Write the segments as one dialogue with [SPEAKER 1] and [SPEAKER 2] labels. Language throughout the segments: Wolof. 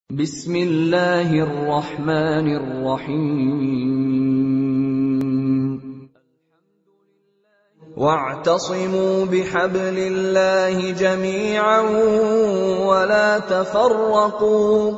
[SPEAKER 1] بسم الله الرحمن الرحيم واعتصموا بحبل الله جميعا ولا تفرقوا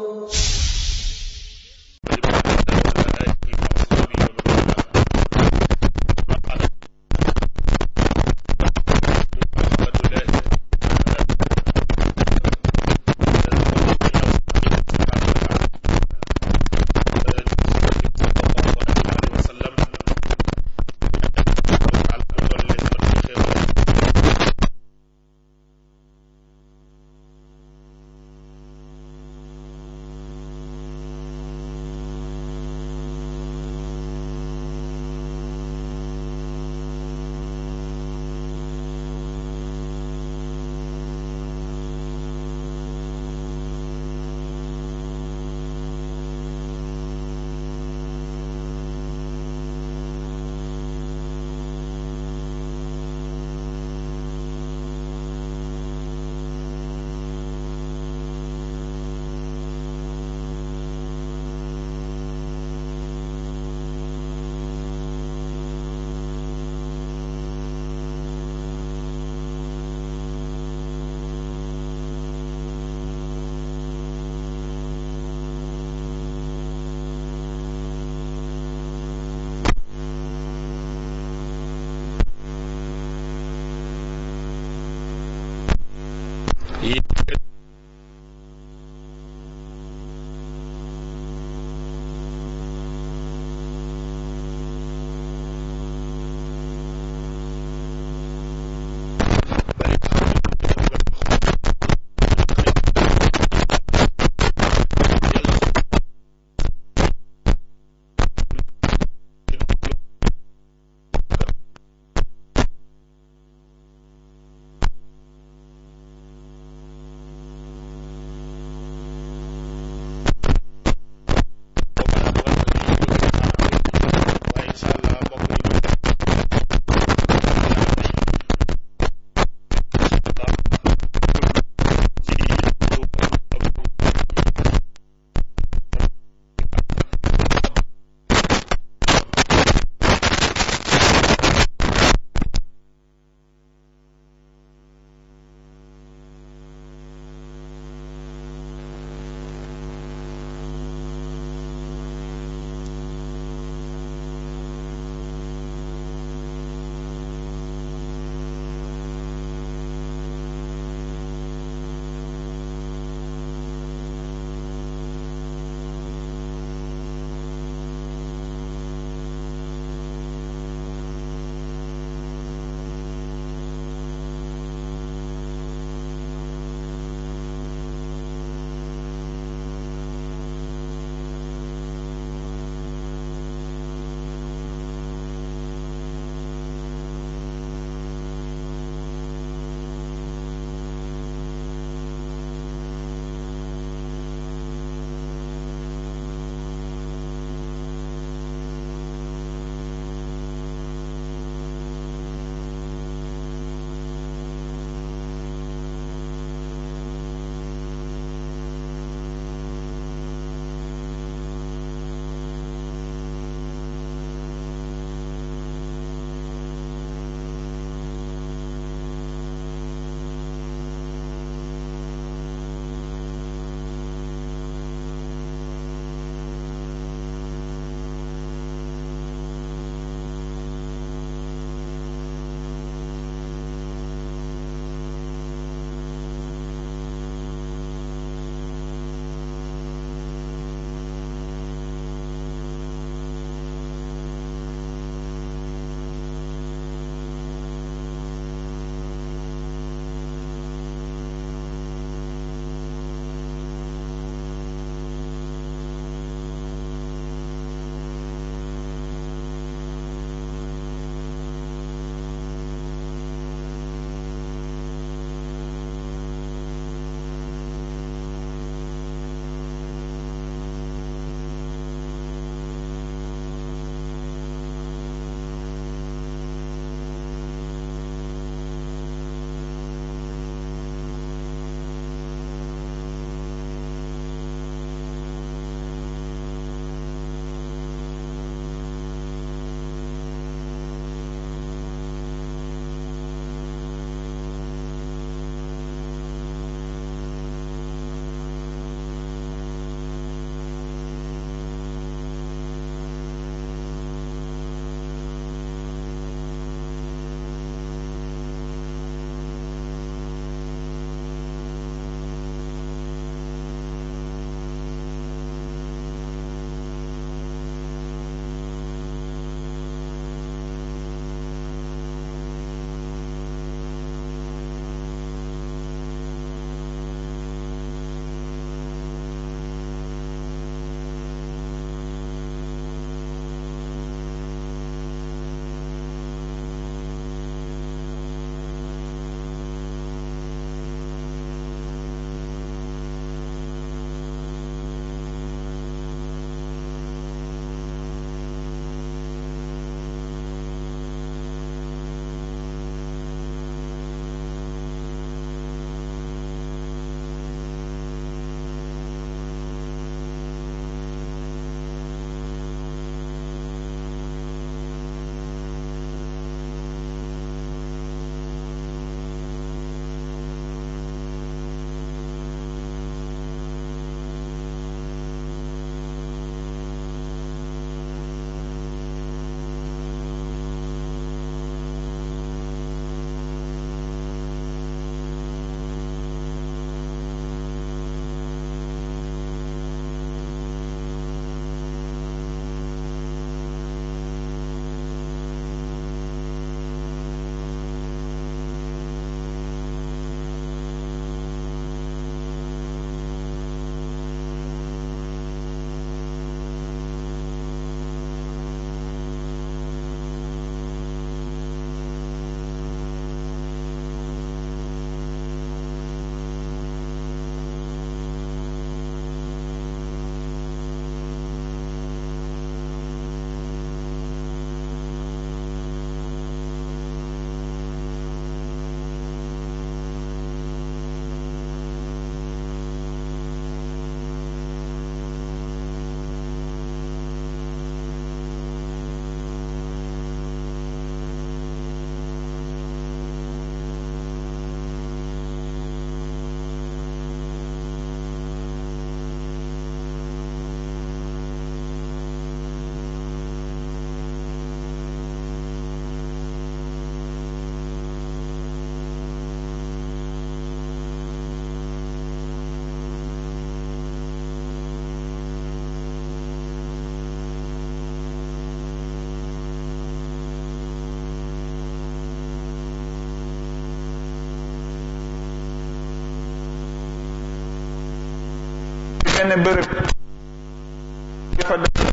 [SPEAKER 2] benn bërëb fa def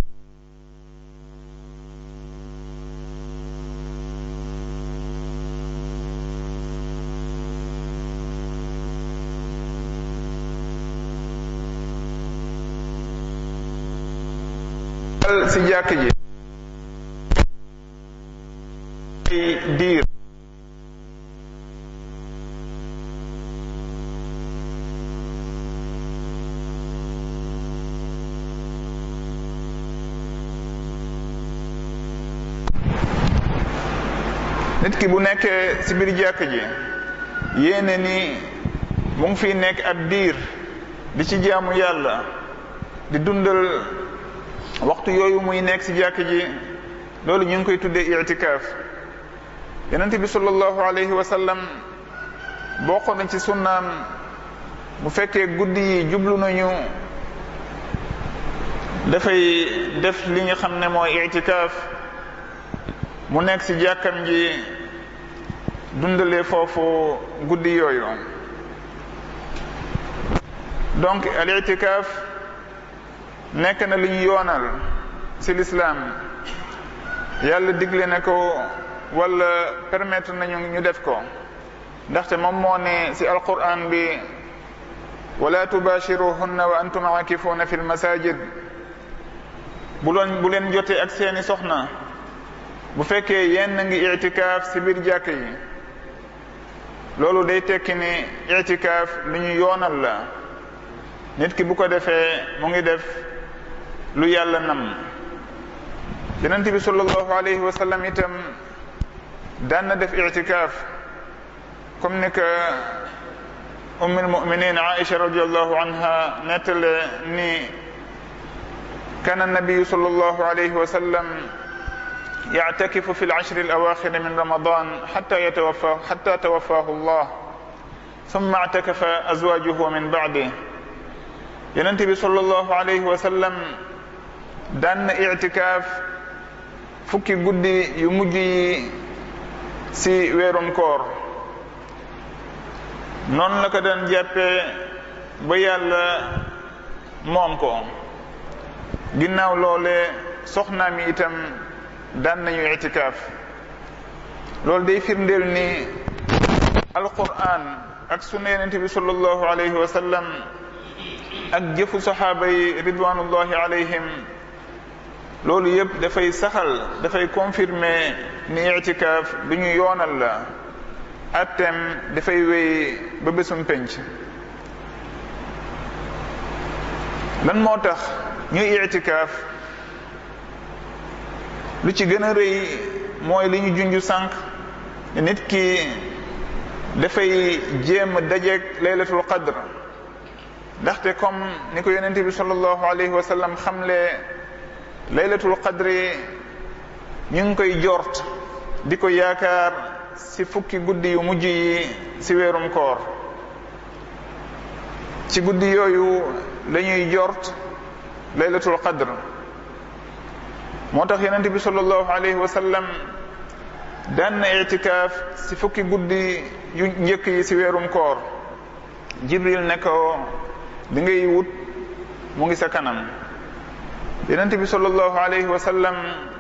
[SPEAKER 2] ci jàkk ji ay diir nit ki bu nekkee ci biir jàkk ji yéene ni mu ngi fiy nekk ab diir di ci jaamu yàlla di dundal waxtu yooyu muy nekk ci jàkk ji loolu ñu ngi koy tuddee itikaaf yonent bi sallallahu alayhi wa sallam bokk na ci sunnaam bu fekkee guddi yi jublu nañu dafay def li nga xam ne mooy itikaaf mu nekk ci jàkkam ji dundalee foofu guddi yooyu donc al itikaaf nekk na lu ñu yoonal ci lislaam yàlla digle na ko wala permettre nañu ñu def ko ndaxte moom moo ne ci alquran bi wala tubashiruhunna wa antum aakifuuna fi lmasajid bu loon bu leen jotee ak seeni soxna bu fekkee yéen ngi itikaaf ci biir jàkk yi loolu day tekki ni itikaaf lu ñu yoonal la nit ki bu ko defee mu ngi def lu yàlla nam yonent bi sallallahu alayhi wa sallam itam daan na def itikaaf comme ni que ummul muminin aisha radiallahu anha nettale ni kana nabiyu sallallahu alayhi wa sallam يعتكف في العشر الأواخر من رمضان حتى يتوفاه حتى توفاه الله ثم اعتكف أزواجه من بعده yonent bi sallallahu alayhi wa sallam daan na itikaaf fukki guddi yu mujj yi ci weerum koor noonu la ko daan jàppee ba yàlla moom ko ginnaaw loole soxnaam yi itam daan nañu itikaaf loolu day firndeel ni alquran ak sunna yonent bi sallallahu alayhi wa sallam ak jëfu saxaaba yi ridwanullahi alayhim loolu yëpp dafay saxal dafay confirmer ni itikaaf lu ñu yoonal la attem dafay wéy ba bésum penc lan moo tax ñuy itikaaf lu ci gën a rëy mooy li ñu junju sànq nit ki dafay jéem a dajeeg laylatul qadr ndaxte comme ni ko yonente bi sallallahu alayhi wa sallam xamle laylatul qadri ñu ngi koy jort di ko yaakaar ci fukki guddi yu mujj yi ci weerum koor ci guddi yooyu la ñuy jort laylatul qadr moo tax yonente bi sallallahu alayhi wa sallam daan na itikaaf ci fukki guddi yu njëkk yi ci weerum koor jibril ne ko li ngay wut mu ngi sa kanam yonent bi sallallahu alayhi wa sallam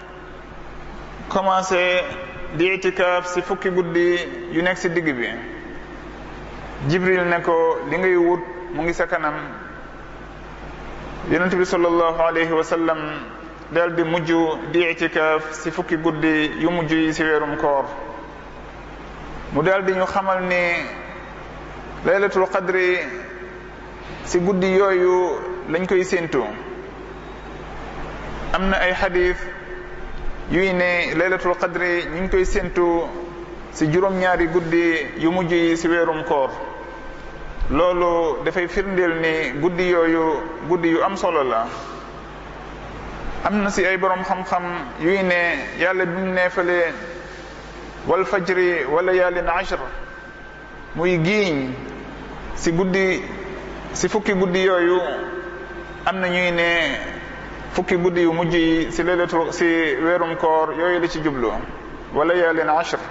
[SPEAKER 2] commencé di itikaaf ci fukki guddi yu nekk ci digg bi jibril ne ko li ngay wut mu ngi sa kanam yonent bi sallallahu alayhi wa sallam dal di mujj di itikaaf ci fukki guddi yu mujj yi ci weerum koor mu dal di ñu xamal ni laylatul qadri ci guddi yooyu lañ koy séentu am na ay xadis yuy ne laylatul qadri ñu ngi koy séentu ci juróom-ñaari guddi yu mujj yi ci weerum koor loolu dafay firndeel ni guddi yooyu guddi yu am solo la am na ci ay borom xam-xam yuy ne yàlla bi mu neefalee wal fajri wala yaalin ashr muy giiñ ci guddi ci fukki guddi yooyu am na ñuy ne fukki guddi yu mujj yi ci leelatu ci weerum koor yooyu la ci jublu wala yaalin ashr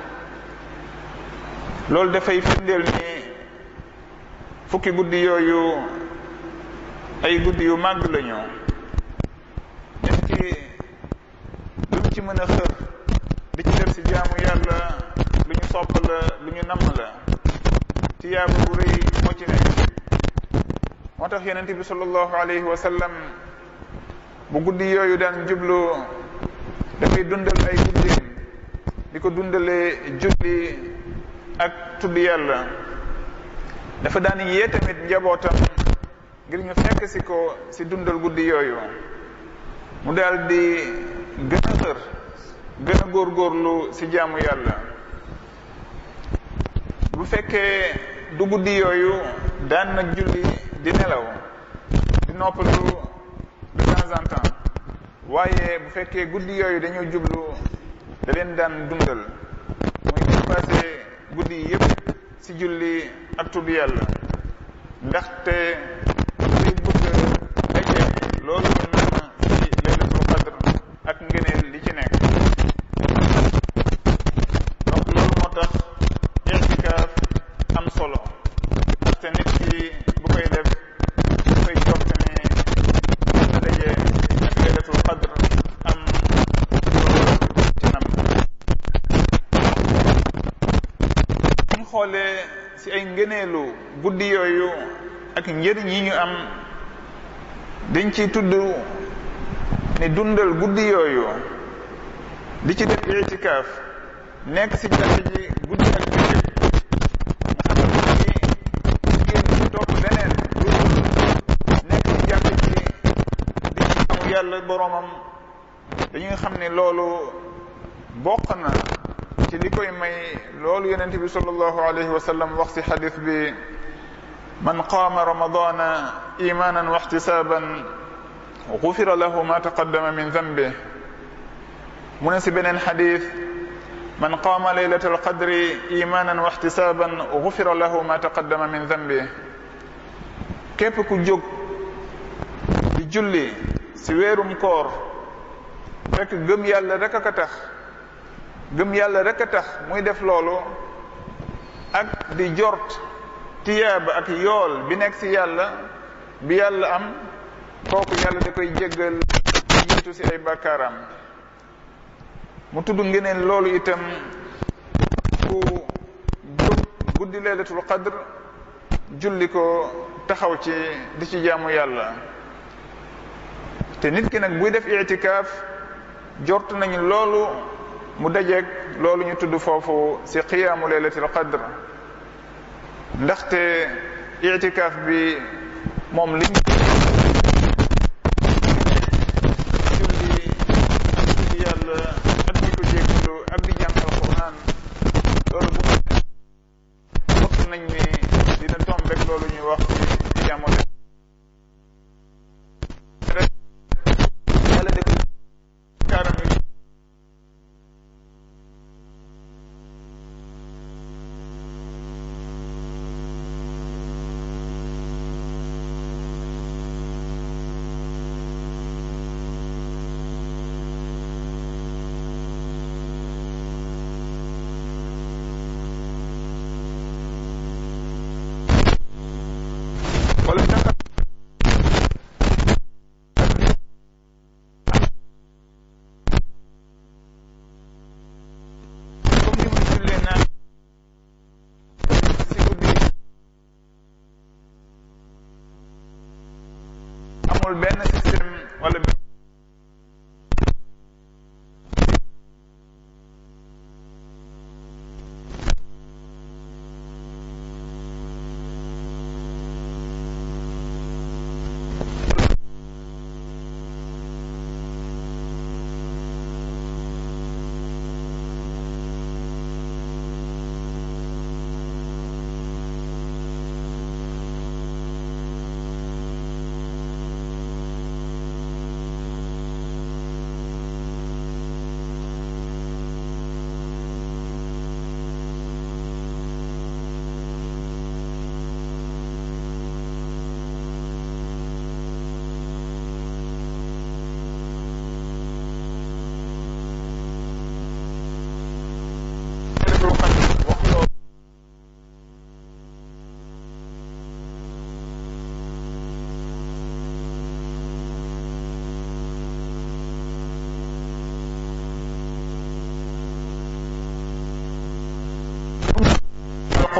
[SPEAKER 2] loolu dafay firndeel ni fukki guddi yooyu ay guddi yu màgg lañu nit ki lu mu ci mën a xër di ci def ci jaamu yàlla lu ñu sopp la lu ñu namm la tiyaaba bu rëy moo ci nekk moo tax yonente bi sallallahu alayhi wa sallam bu guddi yooyu daan jublu dafay dundal ay guddim di ko dundalee julli ak tudd yàlla dafa daan yee tamit njabootam ngir ñu fekk si ko si dundal guddi yooyu mu daal di gën a xër gën a góorgóorlu si jaamu yàlla bu fekkee du guddi yooyu daan na julli di nelaw di noppalu de temps en temps waaye bu fekkee guddi yooyu dañoo jublu da leen daan dundal muy dépassé guddi yi yépp ci julli ak tudd yàlla ndaxte day bëgg daje loolu ñu naan ci laylatul qadr ak ngëneel li ci nekk donc loolu moo tax i'tikaaf am solo ndaxte nit ki bu koy def dafay jot ne dina daje ak laylatul qadr am loolu ci nam ñu xoolee ci ay ngëneelu guddi yooyu ak njëriñ yi ñu am dañ ciy tudd ni dundal guddi yooyu di ci def itikaaf nekk ci jàkk ji guddi ak bëccëg nga xam ne jigéen ñi topp leneen lu nekk ci jàkk ji di jaamu yàlla boroomam dañuy xam ne loolu bokk na ci li koy may loolu yonent bi sallallahu alayhi wa sallam wax ci xadis bi man qaama ramadana imanan wa ixtisaban gufira lahu ma taqaddama min dambih mu ne ci beneen xadis man qaama laylat alqadri imanan wa ixtisaban gufira lahu ma taqaddama min dambih képp ku jóg di julli ci weerum koor fekk gëm yàlla rek a ko tax gëm yàlla rek a tax muy def loolu ak di jort tiyaaba ak yool bi nekk ci yàlla bi yàlla am kooku yàlla da koy jéggal jiitu ci ay bàkkaaram mu tudd ngeneen loolu itam ku jóg guddi leelatul qadr julli ko taxaw ci di ci jaamu yàlla te nit ki nag buy def itikaaf jort nañu loolu mu dajeeg loolu ñu tudd foofu ci qiyaamu laylatil qadr ndaxte itikaaf bi moom liñ julli ak julli yàlla ak di ko jéggalu ak di jàng alquran loolu bu bokk nañ ni dina tombeek loolu ñuy wax ci qiyaamu yàlla def kaaram yu wala tax comme ni muy jullee naan si guddi amul benn système wala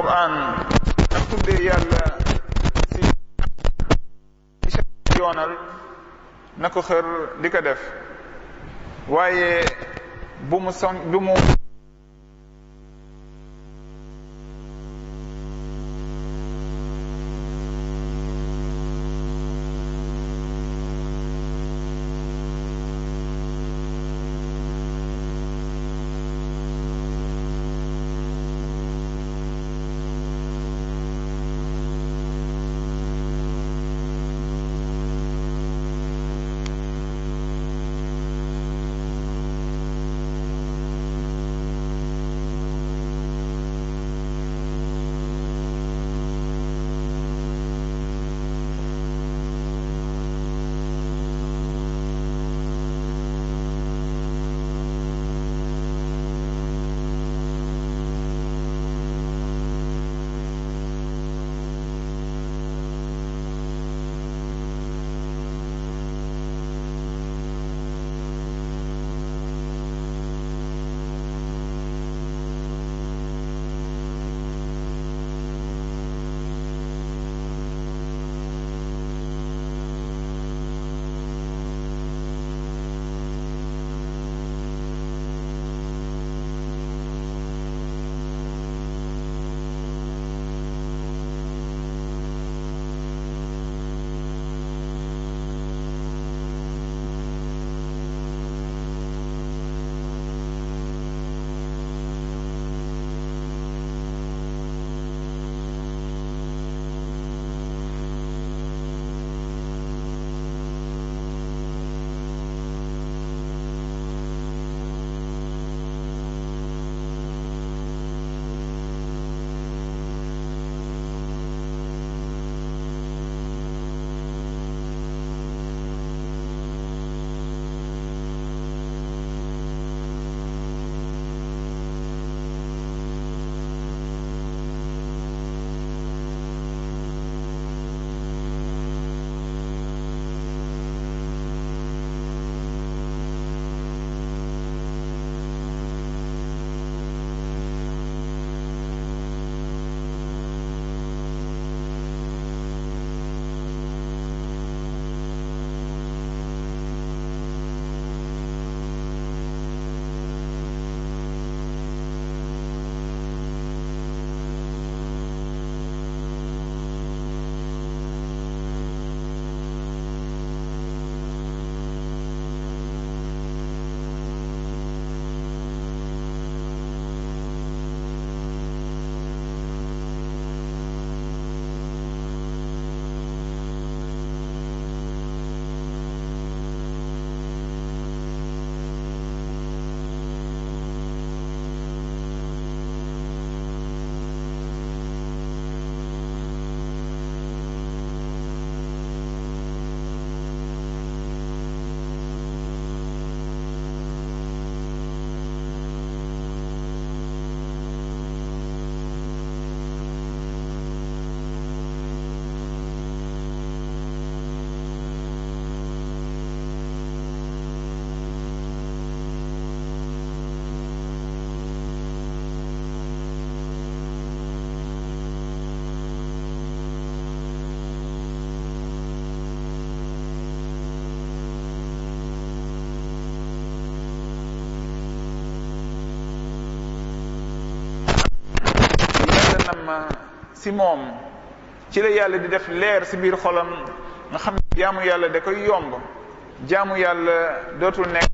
[SPEAKER 2] alquran ak tuddee yàlla si yoonal na ko xër di ko def waaye bu mu son bu mu nam si moom ci la yàlla di def leer si biir xolam nga xam ne jaamu yàlla da koy yomb jaamu yàlla dootul nekk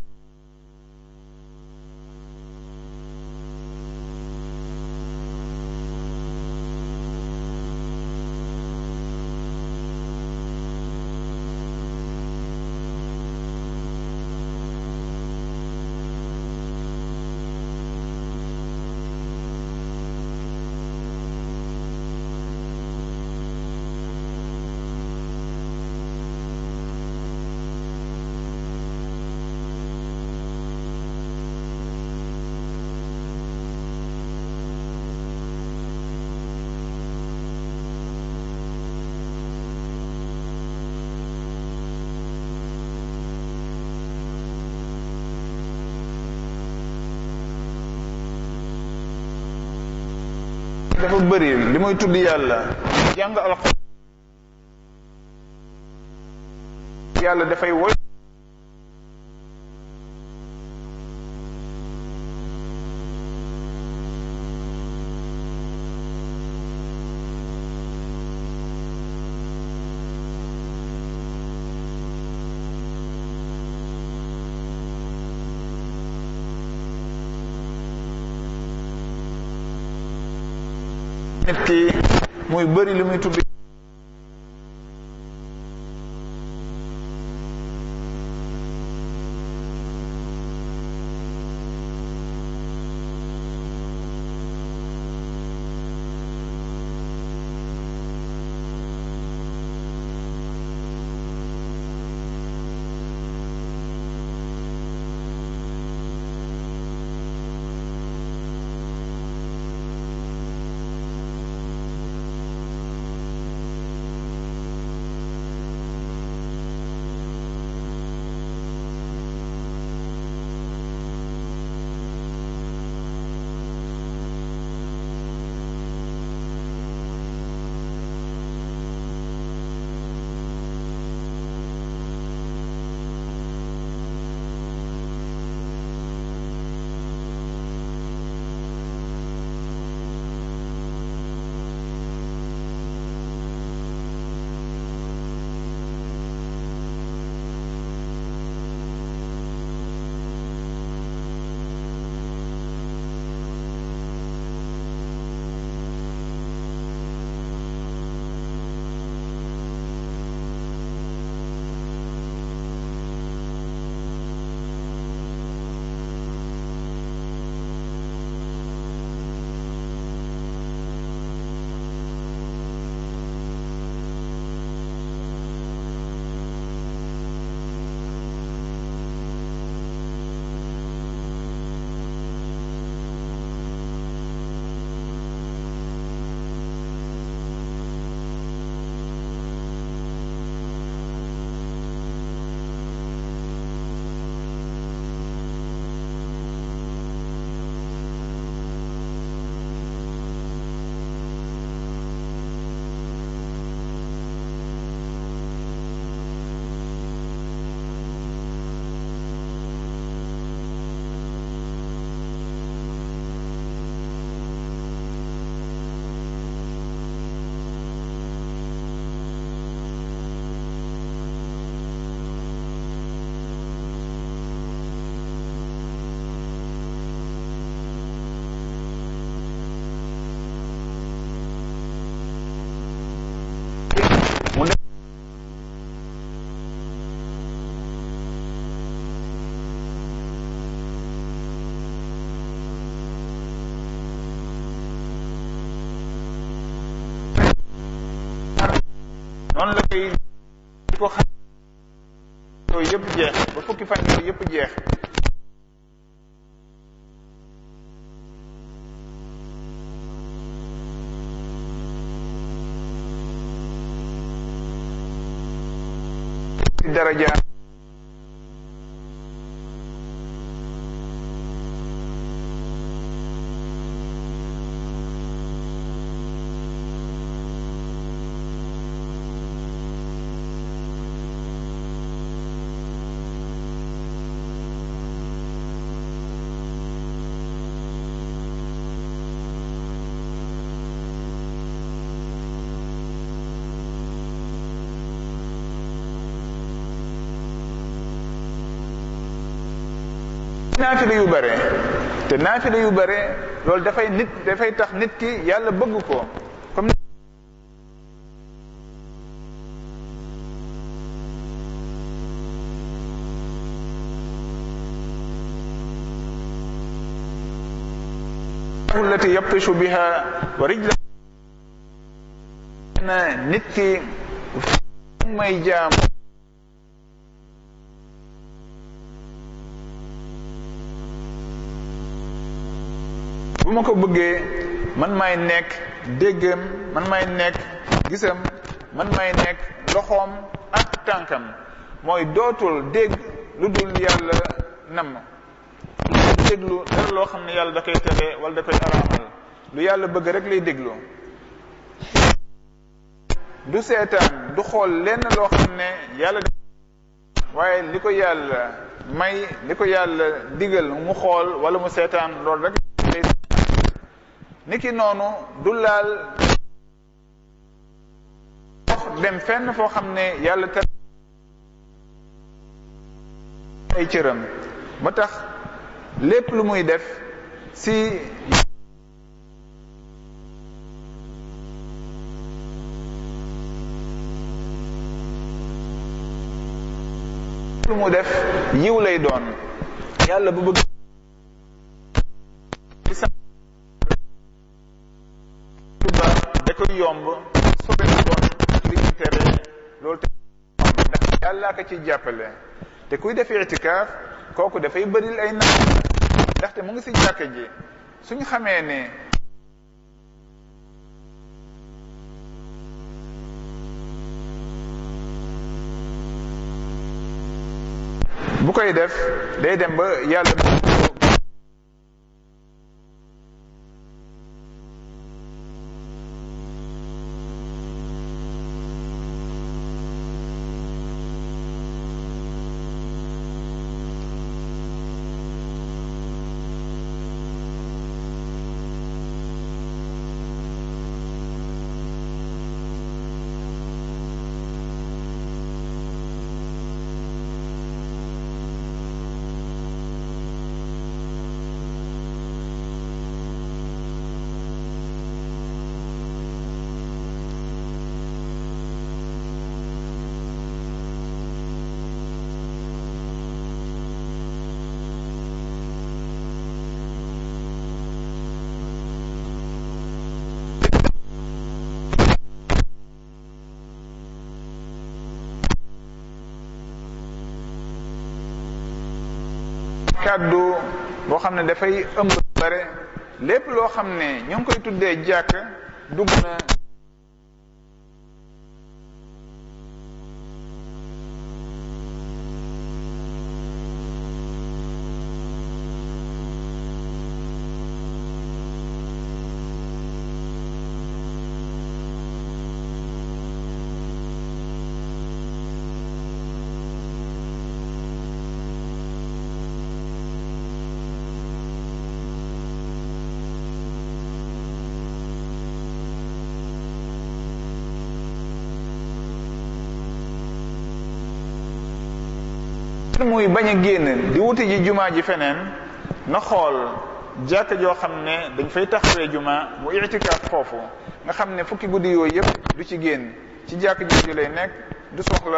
[SPEAKER 2] dafa bëri li muy tudd yàlla jàng alxuraan yàlla dafay woy nit ki muy bëri li muy tudd mu ne noonu la koy di ko xam yooyu yëpp jeex ba fukki fan yooyu yëpp jeex daraja naafile yu bare te naafile yu bare loolu dafay nit dafay tax nit ki yàlla bëgg ko comme allati yabtishu biha wa rijla na nit ki may jaam bu ma ko bëggee man may nekk déggam man may nekk gisam man may nekk loxoom ak tànkam mooy dootul dégg lu dul yàlla nam déglu dara loo xam ne yàlla da koy tere wala da koy araamal lu yàlla bëgg rek lay déglu du seetaan du xool lenn loo xam ne yàlla waaye li ko yàlla may li ko yàlla digal mu xool wala mu seetaan loolu rek lay niki noonu du laal dem fenn foo xam ne yàlla ter ay cëram ba tax lépp lu muy def si lu mu def yiw lay doon yàlla bu bëgg lu baax da koy yomb sobe lu bon li ñu tere loolu te ndax yàllaa ko ci jàppale te kuy def itikaaf kooku dafay bëril ay naan ndaxte mu ngi si jàkka ji suñu xamee ne bu koy def day dem ba yàlla kàddu boo xam ne dafay ëmb bare lépp loo xam ne ñu ngi koy tuddee jàkk dugg na muy bañ a génn di wuti ji jumaa ji feneen na xool jàkka joo xam ne dañ fay taxawee jumaa mu itikaaf foofu nga xam ne fukki guddi yooyu yëpp du ci génn ci jàkk jooju lay nekk du soxla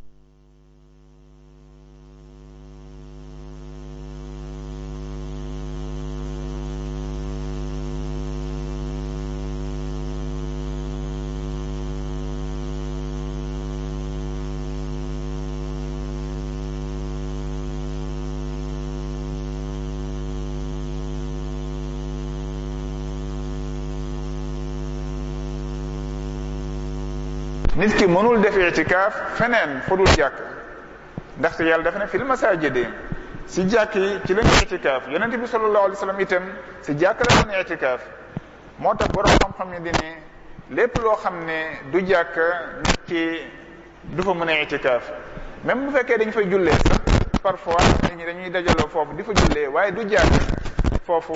[SPEAKER 2] nit ki mënul def itikaaf feneen fu dul jàkk ndaxte yàlla dafa ne fil masaajidi si jàkk yi ci lañu itikaaf yonente bi sallallahu alayhi wa sallam itam si jàkk la doon itikaaf moo tax borom xam-xam yi di ne lépp loo xam ne du jàkk nit ki du fa mën a itikaaf même bu fekkee dañ fay jullee sax parfois nit ñi dañuy dajaloo foofu di fa jullee waaye du jàkk foofu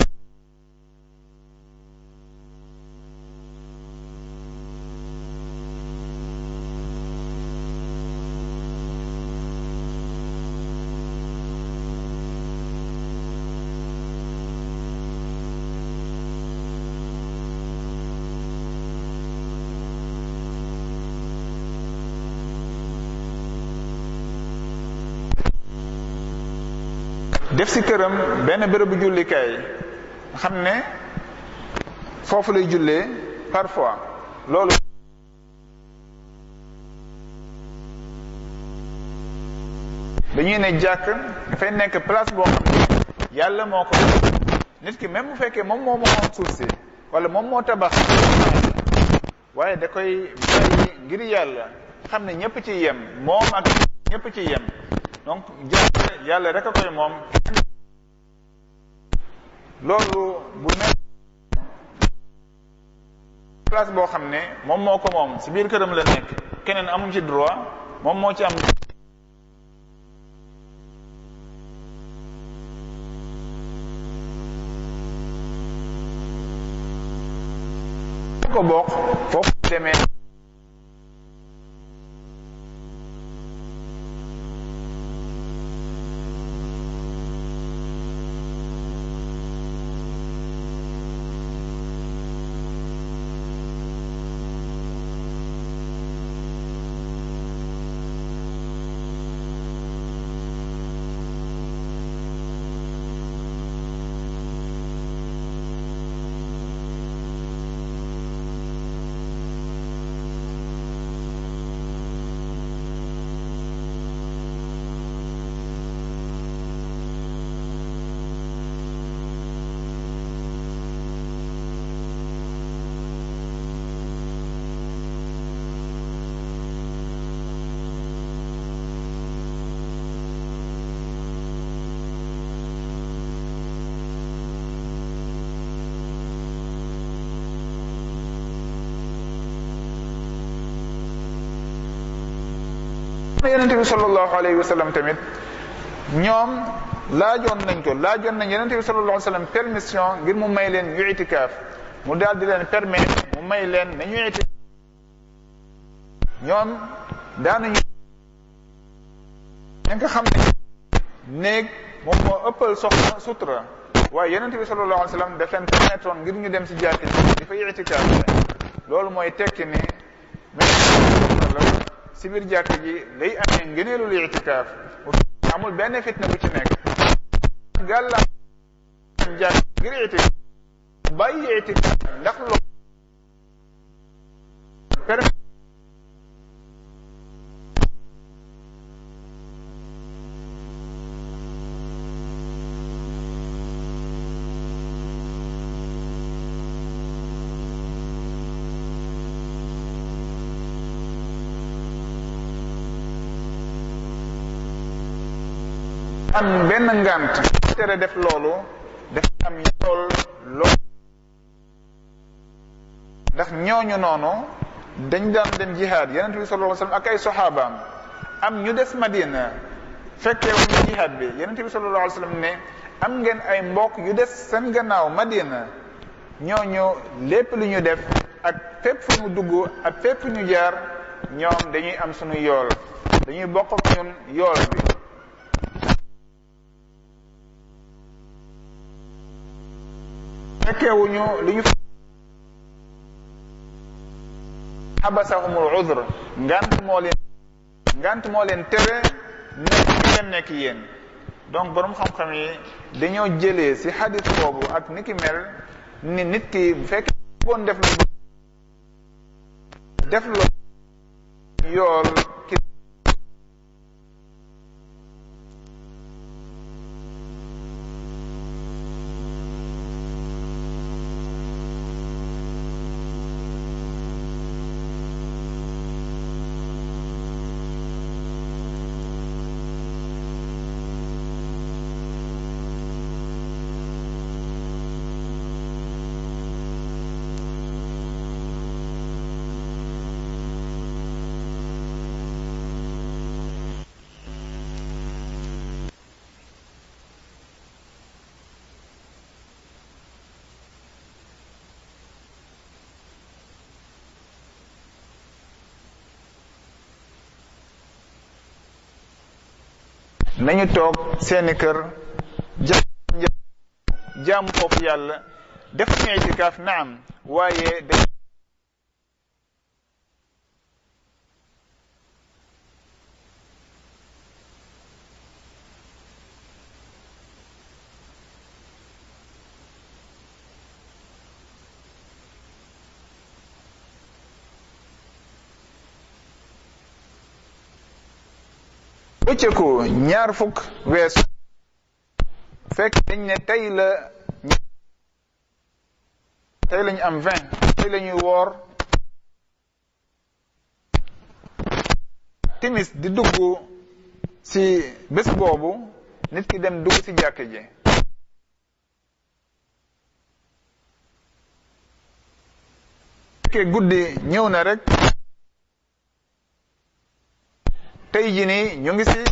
[SPEAKER 2] def si këram benn bërëbu jullikaay xam ne foofu lay jullee parfois loolu dañuy ne jàkk dafay nekk place boo xam ne yàlla moo ko nit ki même bu fekkee moom moo moom suuf si wala moom moo tabax waaye da koy bàyyi ngir yàlla xam ne ñëpp ci yem moom ak ñëpp ci yem donc jàkk yàlla rek a koy moom loolu bu nekk place boo xam ne moom moo ko moom si biir këram la nekk keneen amuñ ci droit moom moo ci am ko bokk foofu demee yonente bi sallallahu alayhi wa sallam tamit ñoom laajoon nañ ko laajoon nañ yonente bi sallallahu alayhi wa sallam permission ngir mu may leen ñu itikaaf mu daal di leen permettre mu may leen ne ñu itikaaf ñoom daanañu ña nga xam ne néeg moom moo ëppal soxna sutura waaye yonente bi sallallahu alayhi wa sallam daf leen permettre ngir ñu dem si jàkk ji di fa itikaaf loolu mooy tekki ni si biir jàkk ji day amee ngëneelul itikaaf amul benn fitna bu ci nekk gàlla jàkk ngir itikaaf bàyyi itikaaf ndax loolu permet am benn ngant tere def loolu def am yool lool ndax ñooñu noonu dañ daan dem jihaad yonent bi sallallahu alayhi wasallam ak ay soxaabaam am ñu des madina fekkee wuñu jihaad bi yonent bi sallallahu alayhi wasallam ne am ngeen ay mbokk yu des seen gannaaw madina ñooñu lépp lu ñu def ak fépp fu ñu dugg ak fépp fu ñu jaar ñoom dañuy am suñu yool dañuy bokk ak ñun yool bi fekkewuñu li ñu xabasahumul udr ngant moo leen ngant moo leen tere nekk bi ngeen nekk yéen donc borom xam-xam yi dañoo jëlee ci xadis boobu ak ni ki mel ni nit ki bu fekkee boon def lu def lo yool ki nañu toog seeni kër jaamu jaamu foofu yàlla def ñu itikaaf naam waaye dañ bëccëgu ñaar fukk weesu fekk dañ ne tey la tey lañu am vingt tey la ñuy woor timis di dugg ci bés boobu nit ki dem dugg ci jàkk ji fekkee guddi ñëw na rek tey ji nii ñu ngi si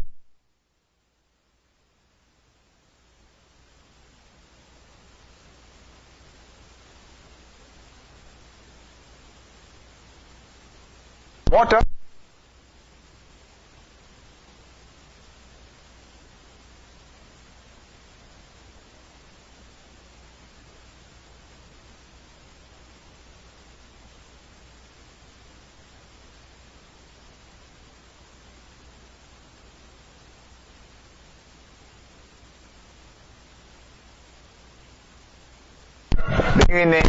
[SPEAKER 2] moo tax dañuy ne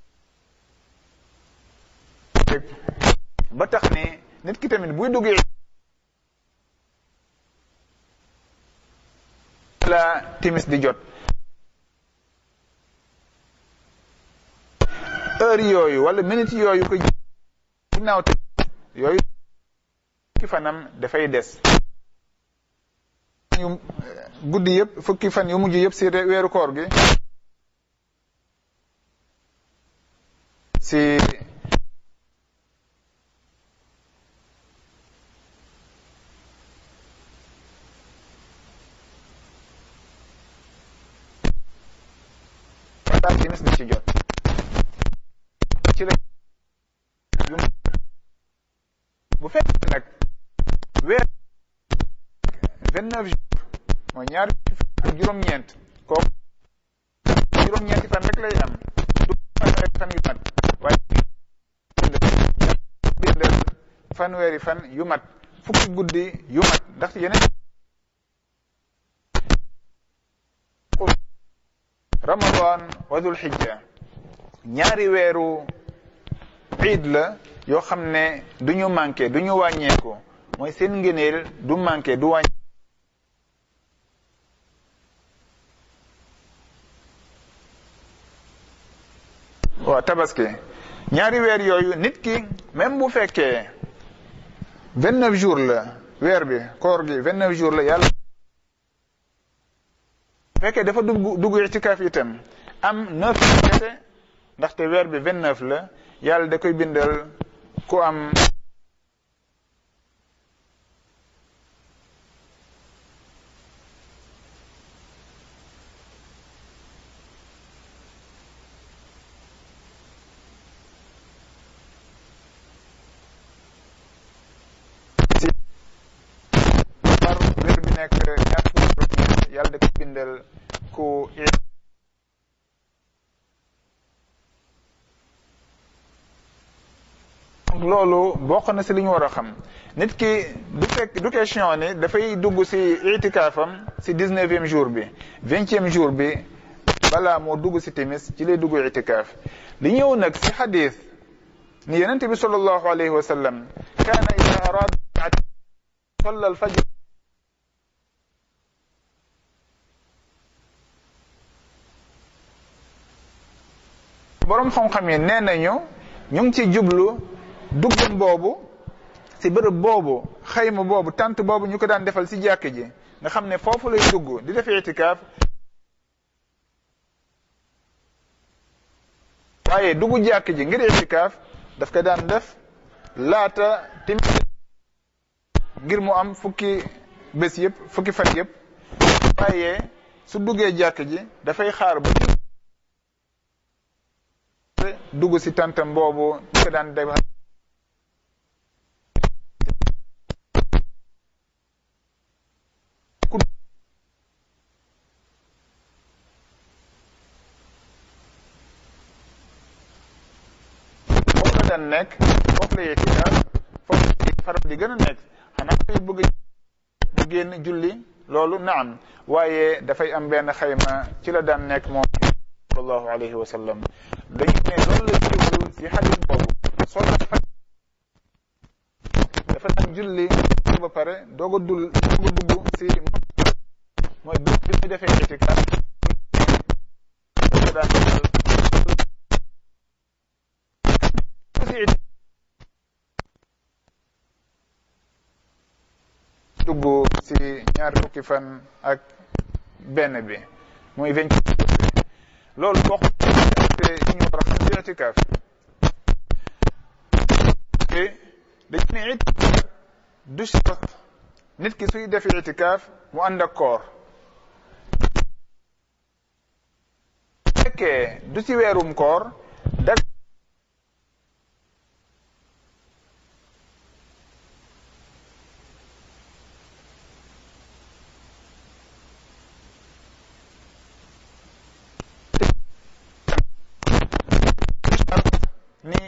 [SPEAKER 2] ba tax ne nit ki tamit buy duggee la timis di jot heure yooyu wala minute yooyu ko ginnaaw te yooyu fukki fanam dafay des yu guddi yëpp fukki fan yu mujj yëpp si weeru koor gi si wala timis di ci jot ci la yu bu fekkee nag weer vingt neuf jours mooy ñaari ak juróom-ñeent kooku juróom-ñeenti fan rek lay am du fanweeri fan yu mat waaye bindal fanweeri fan yu mat fukki guddi yu mat ndax yeneen ramadan wa dul xijja ñaari weeru iid la yoo xam ne du ñu manqué du ñu wàññeeku mooy seen ngëneel du manqué du wàññe waaw tabaski ñaari weer yooyu nit ki même bu fekkee vingt neuf jours la weer bi koor gi vingt neuf jours la yàlla bu fekkee dafa dugg dugg itikaaf itam am neuf kese ndaxte weer bi vingt neuf la yàlla da koy bindal ku am si par weer bi nekk ñaar fukki juróom-ñeent yàlla da koy bindal ku donc loolu bokk na si li ñu war a xam nit ki du fekk du question ni dafay dugg si itikaafam si dix-neuvième jour bi vingtième jour bi balaa moo dugg si timis ci lay dugg itikaaf li ñëw nag si xadis ni yonent bi sallallahu alayhi wa sallam kaana ida arada salla alfajr boroom xam-xam yi nee nañu ñu ngi ci jublu duggam boobu ci bërëb boobu xayma boobu tant boobu ñu ko daan defal ci jàkk ji nga xam ne foofu lay dugg di def itikaaf waaye dugg jàkk ji ngir itikaaf daf ko daan def laata timis ngir mu am fukki bés yëpp fukki fan yëpp waaye su duggee jàkk ji dafay xaar ba dugg ci tantam boobu ñu ko daan def foofu la daan nekk foofu la itikaaf foofu la faral di gën a nekk xanaa koy bëgg mu génn julli loolu naam waaye dafay am benn xayma ci la daan nekk moom sallallahu alayhi wa sallam dañu ne loolu la jublu ci xadis boobu soo dafa dafa daan julli ba pare doog a dul doog a dugg ci mooy bi bi ñu defee itikaaf dafa daan dugg ci ñaar fukki fan ak benn bi muy vingt loolu bokk te ñu war a xam ci itikaaf dañu ne itikaaf du shart nit ki suy def itikaaf mu ànd ak koor fekkee du ci weerum koor dag ni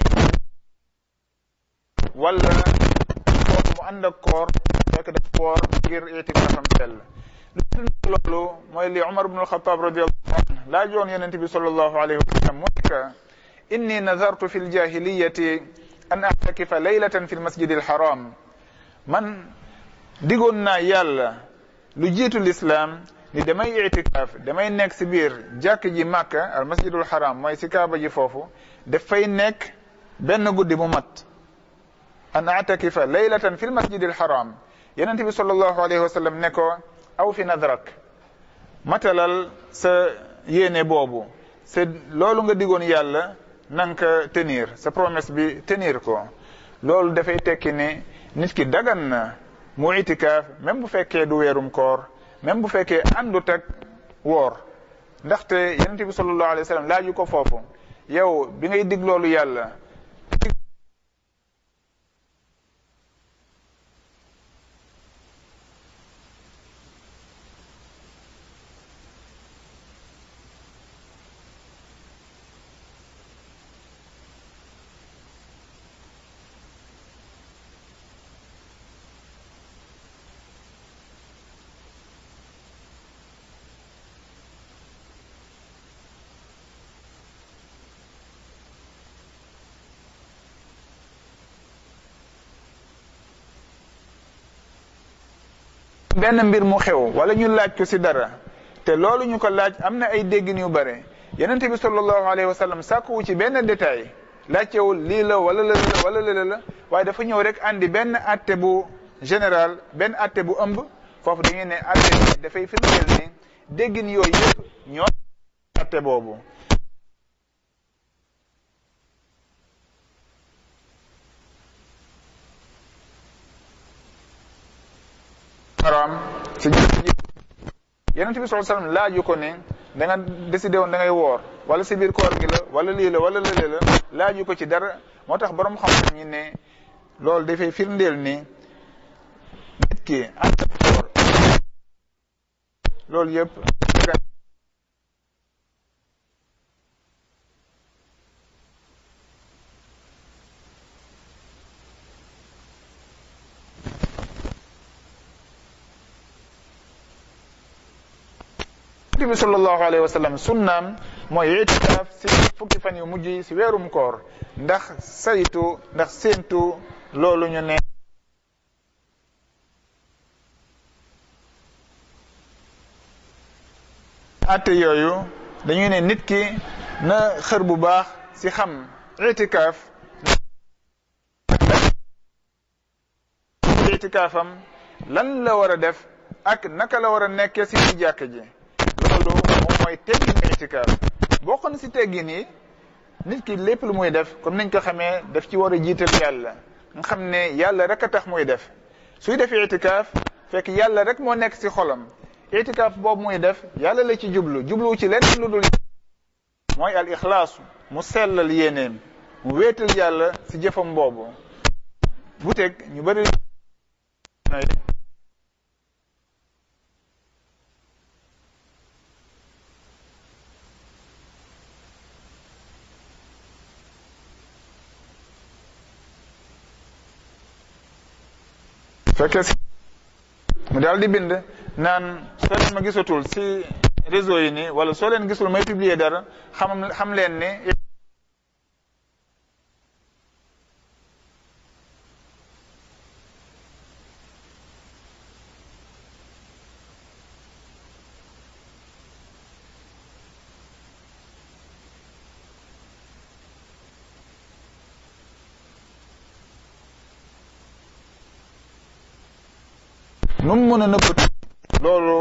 [SPEAKER 2] wala koor mu ànd ak koor fekk daf koor ngir itikaafam sell loolu mooy li Umar ibn al-Khattab radiyallahu anhu laajoon yonent bi sallallahu alayhi wa sallam mooy que inni nazartu fi ljahiliyati an axtakifa laylatan fi lmasjidi alxaram man digoon naa yàlla lu jiitu lislaam ni damay itikaaf damay nekk si biir jàkk ji màkka al masjidul xaram mooy si kaaba ji foofu dafay nekk benn guddi mu mat an atakifa laylatan fi lmasjidi alxaram yonent bi sallallahu alayhi wa sallam ne ko aw fi nadrak matalal sa yéene boobu c'est loolu nga digoon yàlla nanga ko tenir sa promesse bi tenir ko loolu dafay tekki ne nit ki dagan na mu itikaaf même bu fekkee du weerum koor même bu fekkee àndut ak woor ndaxte yonente bi sallallahu alayhi wa sallam laaju ko foofu yow bi ngay dig loolu yàlla benn mbir mu xew wala ñu laaj ko ci dara te loolu ñu ko laaj am na ay déggin yu bare yonente bi sallallahu alayhi wa sallam sàkkuwu ci benn détail laajtewul lii la wala la wala la la waaye dafa ñëw rek andi benn atte bu général benn atte bu ëmb foofu da ngeen ne atte bi dafay firndeel ne déggin yooyu yëpp ñoo atte boobu haram si jëf ji yonent bi sallallahu alayhi wasallam laaju ko ne da nga décidé woon da ngay woor wala si biir koor gi la wala lii la wala lële la laaju ko ci dara moo tax borom xam-xam ñi ne loolu dafay firndeel ni nit ki ànd ak koor loolu yëpp yonent bi sallallahu alayhi wa sallam sunnaam mooy itikaaf si fukki fan yu mujj yi si weerum koor ndax saytu ndax séentu loolu ñu ne atte yooyu dañuy ne nit ki na xër bu baax si xam itikaaf itikaafam lan la war a def ak naka la war a nekkee si ci jàkk ji loolu moom mooy teggin itikaaf bokk na si teggin yi nit ki lépp lu muy def comme niñ ko xamee daf ci war a jiital yàlla nga xam ne yàlla rek a tax muy def suy def itikaaf fekk yàlla rek moo nekk si xolam itikaaf boobu muy def yàlla la ci jublu jublu ci leneen lu dul mooy al ixlaasu mu sellal yéeneem mu wéetal yàlla si jëfam boobu bu teg ñu bëri fekkee si mu daal di bind naan soo leen ma gisatul si réseau yi nii wala soo leen gisul may publier dara xam xam leen ni nu mu mën a nëbbatu loolu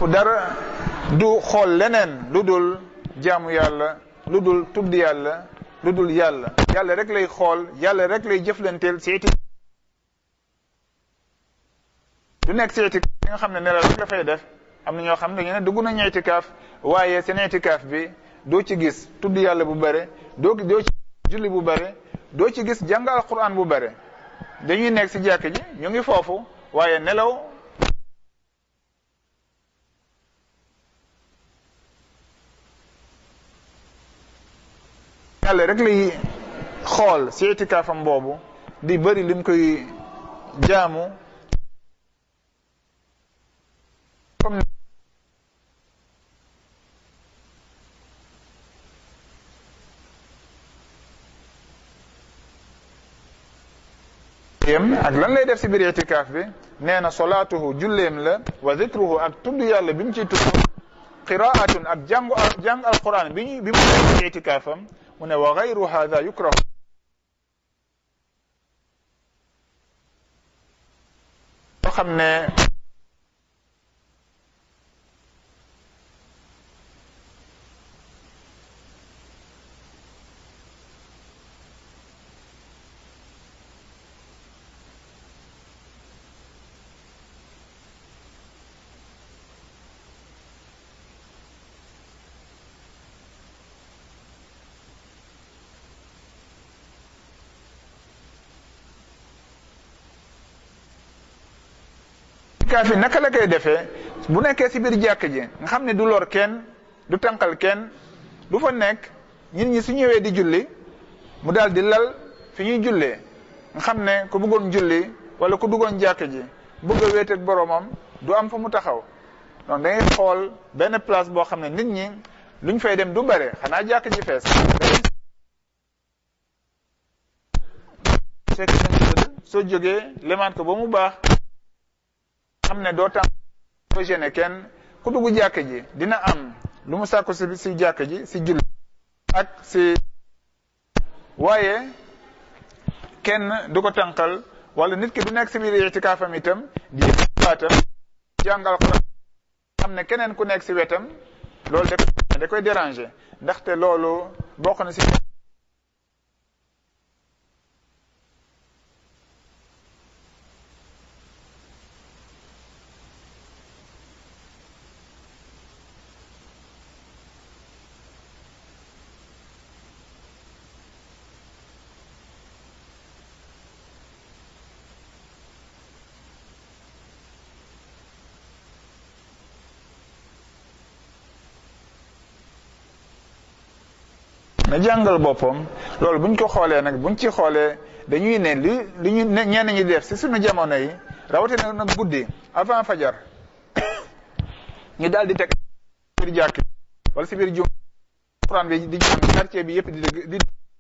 [SPEAKER 2] dara du xool leneen lu dul jaamu yàlla lu dul tudd yàlla lu dul yàlla yàlla rek lay xool yàlla rek lay jëflanteel si iti du nekk si itikaaf bi nga xam ne nelaw rek la fay def am na ñoo xam ne dañu ne dugg nañu itikaaf waaye seen itikaaf bi doo ci gis tudd yàlla bu bare doo doo ci julli bu bare doo ci gis jàng alquran bu bare dañuy nekk si jàkk ji ñu ngi foofu waaye nelaw yàlla rek lay xool si itikaafam boobu di bëri lim koy jaamu comme yem ak lan lay def si biir itikaaf bi nee na solaatuhu julleem la wa zikruhu ak tudd yàlla bi mu ciy tudd qiraatun ak jàngu jàng alquran bi ñu bi mu nekk ci itikaafam mu ne wa gayru hada yukrahu loo xam ne itikaaf yi naka la koy defee bu nekkee si biir jàkk ji nga xam ne du lor kenn du tànqal kenn du fa nekk nit ñi su ñëwee di julli mu daal di lal fi ñuy jullee nga xam ne ku bëggoon julli wala ku duggoon jàkk ji bëgg a wéet ak boromam du am fa mu taxaw donc da ngay xool benn place boo xam ne nit ñi luñ fay dem du bare xanaa jàkk ji fees fekk nañ soo jógee lemaat ko ba mu baax xam ne doo tam doo gêné kenn ku dugg jàkk ji dina am lu mu sàkku si si jàkk ji si julli ak si waaye kenn du ko tànqal wala nit ki du nekk si biir itikaafam itam di baatam jàngal ko xam ne keneen ku nekk si wetam loolu da koy da koy déranger ndaxte loolu bokk na si na jàngal boppam loolu buñ ko xoolee nag buñ ci xoolee dañuy ne li li ñu ñenn ñi def si suñu jamono yi rawatina nag guddi avant fajar ñu daal di teg biir jàkk wala si biir jum Alxuraan bi di jàng quartier bi yëpp di dégg di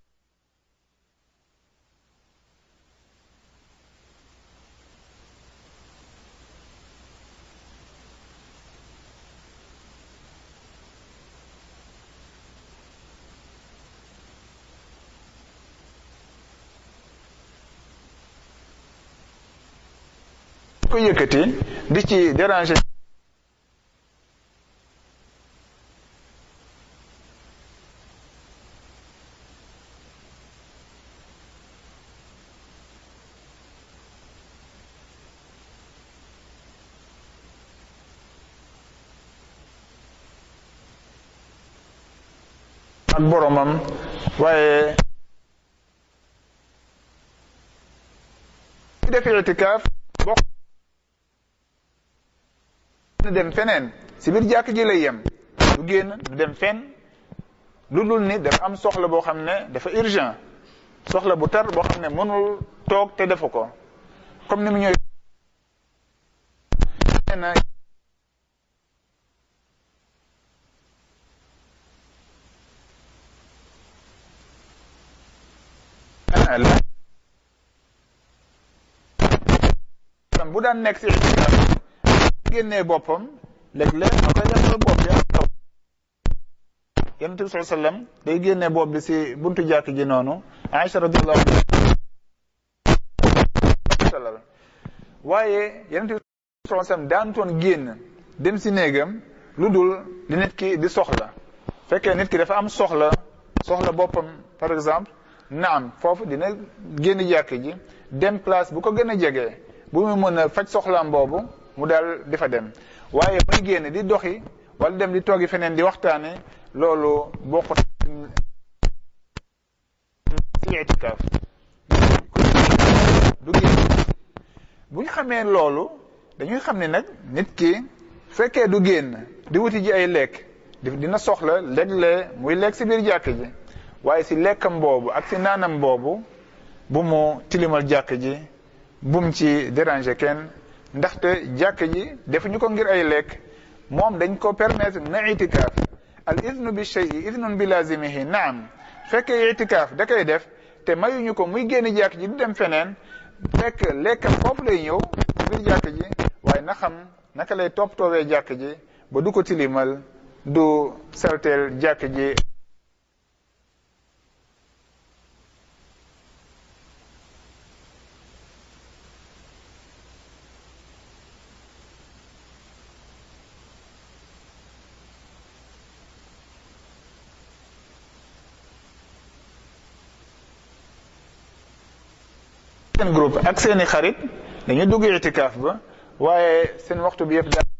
[SPEAKER 2] ko yëkkati di ci déranger ak boromam waaye ci def itikaaf bokk du dem feneen si biir jàkk ji lay yem du génn du dem fenn lu dul ni dafa am soxla boo xam ne dafa urgent soxla bu tar boo xam ne mënul toog te defu ko comme ni mu ñëw na bu daan nekk si génnee boppam léeg-léeg ma koy defal bopp bi ak taw yonent bi sallallahu alayhi wasallam day génnee bopp bi si buntu jàkk ji noonu Aïcha radiyallahu anha waaye yonent bi sallallahu alayhi wasallam daan toon génn dem si néegam lu dul li nit ki di soxla fekkee nit ki dafa am soxla soxla boppam par exemple naam foofu dina génn jàkk ji dem place bu ko gën a jege bu mu mën a faj soxlaam boobu mu daal di fa dem waaye muy génn di doxi wala dem di toogi feneen di waxtaane loolu bokkut ci itikaaf du génn bu ñu xamee loolu dañuy xam ne nag nit ki fekkee du génn di wuti ji ay lekk dina soxla léeg-léeg muy lekk si biir jàkk ji waaye si lekkam boobu ak si naanam boobu bu mu tilimal jàkk ji bu mu ci déranger kenn ndaxte jàkk ji defuñu ko ngir ay lekk moom dañ ko permettre na itikaaf al idnu bi shay'i idnun bi lazimihi naam fekkee itikaaf da koy def te mayuñu ko muy génn jàkk ji di dem feneen fekk lekkam foofu lay ñëw biir jàkk ji waaye na xam naka lay toppatoowee jàkk ji ba du ko tilimal du salteel jàkk ji seen groupe ak seeni xarit dañuy dugg itikaaf ba waaye seen waxtu bi yëpp daal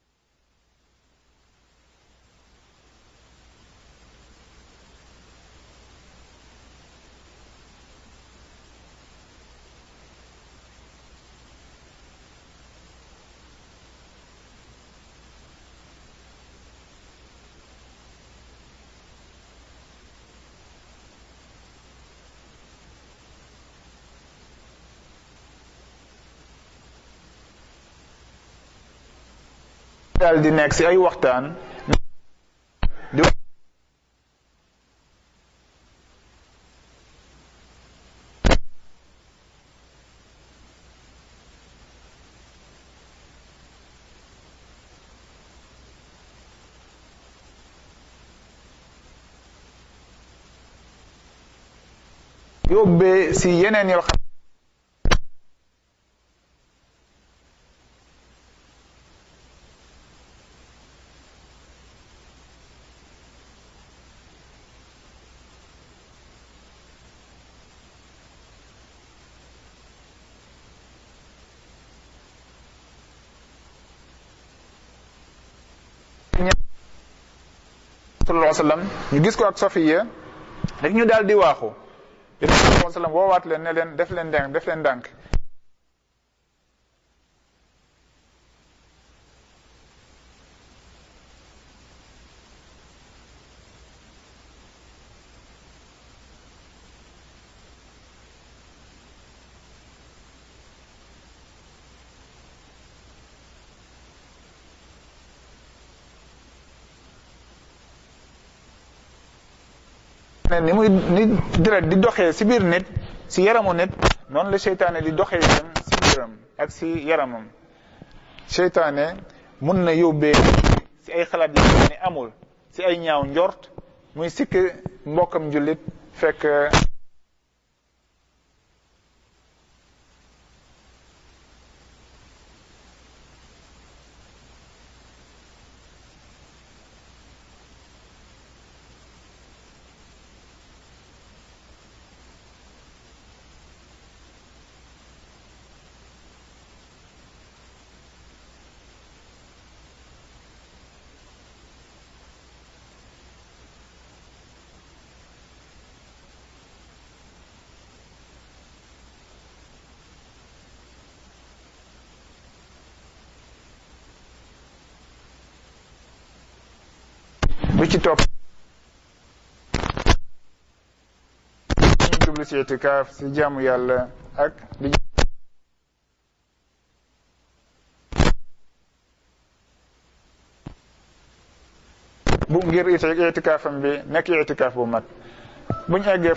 [SPEAKER 2] daal di nekk ci ay waxtaan di yóbbee ci yeneen yoo xam sallallahu alayhi wa sallam ñu gis ko ak Safiya rek ñu daal di waaxu yonent bi sallallahu alayhi wa sallam woowaat leen ne leen def leen ndànk def leen ndànk ne ni muy ni deret di doxee si biir nit si yaramu nit noonu la seytaane di doxee itam si biiram ak si yaramam seytaane mun na yóbbee si ay xalaat yi xam ne amul si ay ñaaw njort muy sikk mbokkam jullit fekk bi ci topp ñu jublu ci itikaaf si jaamu yàlla ak di bu ngir itikaafam bi nekk itikaaf bu mat buñ eggee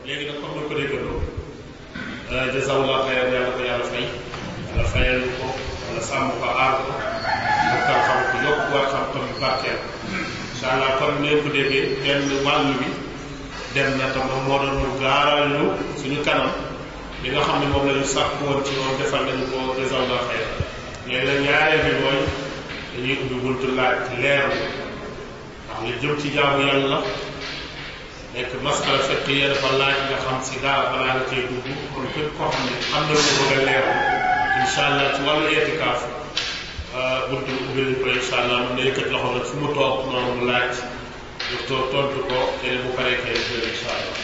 [SPEAKER 3] léegi nag comme ni ko déggandoo jazawullah xayran yàlla ko yàlla fay yàlla fayal ko wala sàmm ko aar ko bokkal xam ko yokk war xam tam barkeel incha allah comme ni ko déggee benn wàllu bi dem na te moom moo doon ñu gaaral ñu suñu kanam li nga xam ne moom la ñu sàkk woon ci moom defal nañu ko jazawullah xayran léegi nag ñaareel bi mooy dañuy ubbi buntu laaj leer ndax li jëm ci jaamu yàlla nekk masala fekk yéen dafa laaj nga xam si dara balaa nga cee dugg kon képp koo xam ne am na lu ko bëgg a leer incha allah ci wàllu itikaaf buntu ubbi nañ ko incha allah mën na yëkkat loxo nag fu mu toog noonu mu laaj docteur tontu ko keneen bu paree kay jël incha allah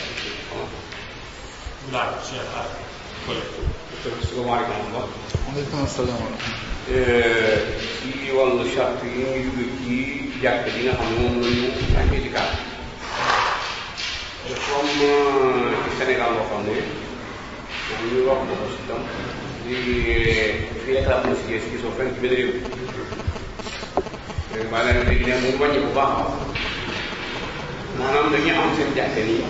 [SPEAKER 3] naam Cheikh ah Kole.
[SPEAKER 4] salaamaaleykum wa
[SPEAKER 2] aleykum salaam wa
[SPEAKER 4] rahmatulah. ci wàllu charte yi ñuy dugg ci jàkk ji nga xam ne moom la ñu ak itikaaf comme ci Sénégal boo xam ne moom ñu wax ko si tam di fi état na si gis gisoo fenn ci benn réew léegi maanaam léegi ne mu wàññi bu baax a baax maanaam dañuy am seen jàkk nii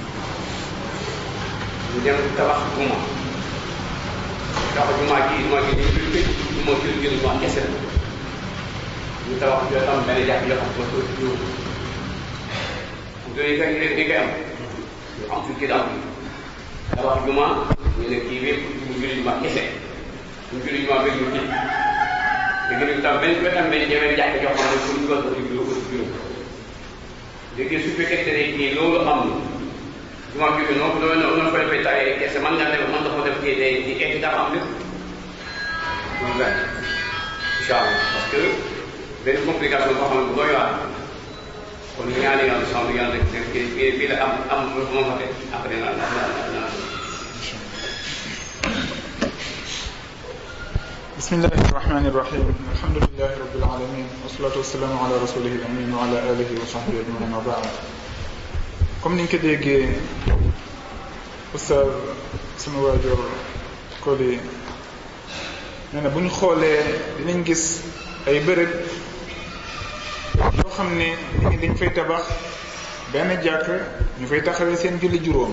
[SPEAKER 4] ñu dem tabax juma tabax juma ji juma ji dañu koy tëj juma ci lu gën juma kese la ñu tabax yoo xam benn jàkk yoo xam ne ko juróom yooyu kay léegi dañ koy am ñu am suñu kii daal tabax juma ñu ne kii wépp mu julli juma kese mu julli juma bëgg ñu tëj léegi nag tam benn benn benn benn jàkk yoo xam ne pour dugal ko ci juróom ko ci juróom léegi su fekkee ne kii loolu am na juma bi bi noonu noonu noonu ko defee tawee kese man ngaa def man dafa def kii day di egg dafa am lépp loolu benn incha allah parce que benn complication boo xam ne bu doy waar kon ñaari yàlla sant yàlla rek def kii bii la am am lu ma fa def après na na na na
[SPEAKER 2] بسم الله الرحمن الرحيم الحمد لله رب العالمين والصلاة والسلام على رسوله الأمين وعلى آله وصحبه أجمعين وبعد comme niñ ko déggee oustaz sunu waajur Koli nee na bu ñu xoolee dinañ gis ay bërëb yoo xam ne nit ñi dañ fay tabax benn jàkk ñu fay taxawee seen julli juróom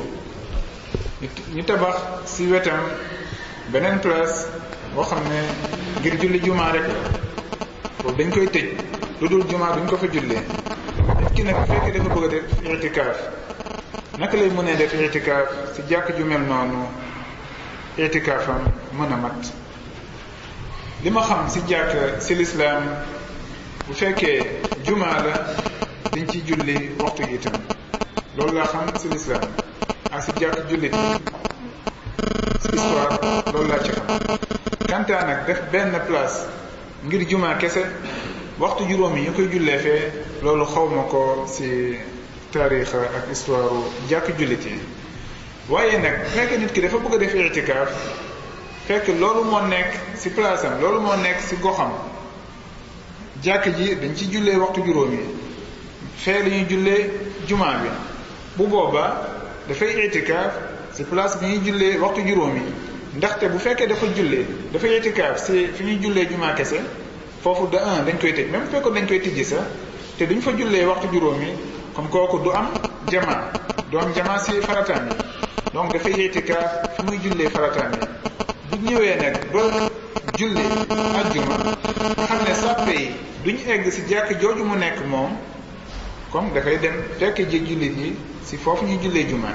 [SPEAKER 2] ñu tabax ci wetam beneen place boo xam ne ngir julli jumaa rek la boobu dañ koy tëj lu dul jumaa duñ ko fa jullee nit ki nag bu fekkee dafa bëgg a def itikaaf naka lay mënee def itikaaf ci jàkk ju mel noonu itikaafam mën a mat li ma xam ci jàkk ci lislaam bu fekkee jumaa la dañ ciy julli waxtu yi itam loolu laa xam ci lislaam ak ci jàkk jullit ci histoire loolu laa ci xam kantaa nag def benn place ngir jumaa kese waxtu juróom yi ñu koy jullee fee loolu xawma ko ci taarix ak histoire jàkk jullit yi waaye nag fekk nit ki dafa bëgg a def itikaaf fekk loolu moo nekk ci place am loolu moo nekk ci goxam jàkk ji dañ ci jullee waxtu juróom yi fee la ñuy jullee jumaa bi bu boobaa dafay itikaaf ci place bi ñuy jullee waxtu juróom yi ndaxte bu fekkee dafa jullee dafa itikaaf ci fi ñuy jullee jumaa kese foofu de un dañ koy tëj même bu fekkoon dañ koy tijji sax te duñ fa jullee waxtu juróom yi comme kooku du am jamaa du am jamaa ci farataam yi donc dafay itikaaf fi muy jullee farataam yi bu ñëwee nag ba julli ajjuma xam ne sàppe yi duñ egg ci jàkk jooju mu nekk moom comme dafay dem fekk ji jullit yi ci foofu ñuy jullee jumaa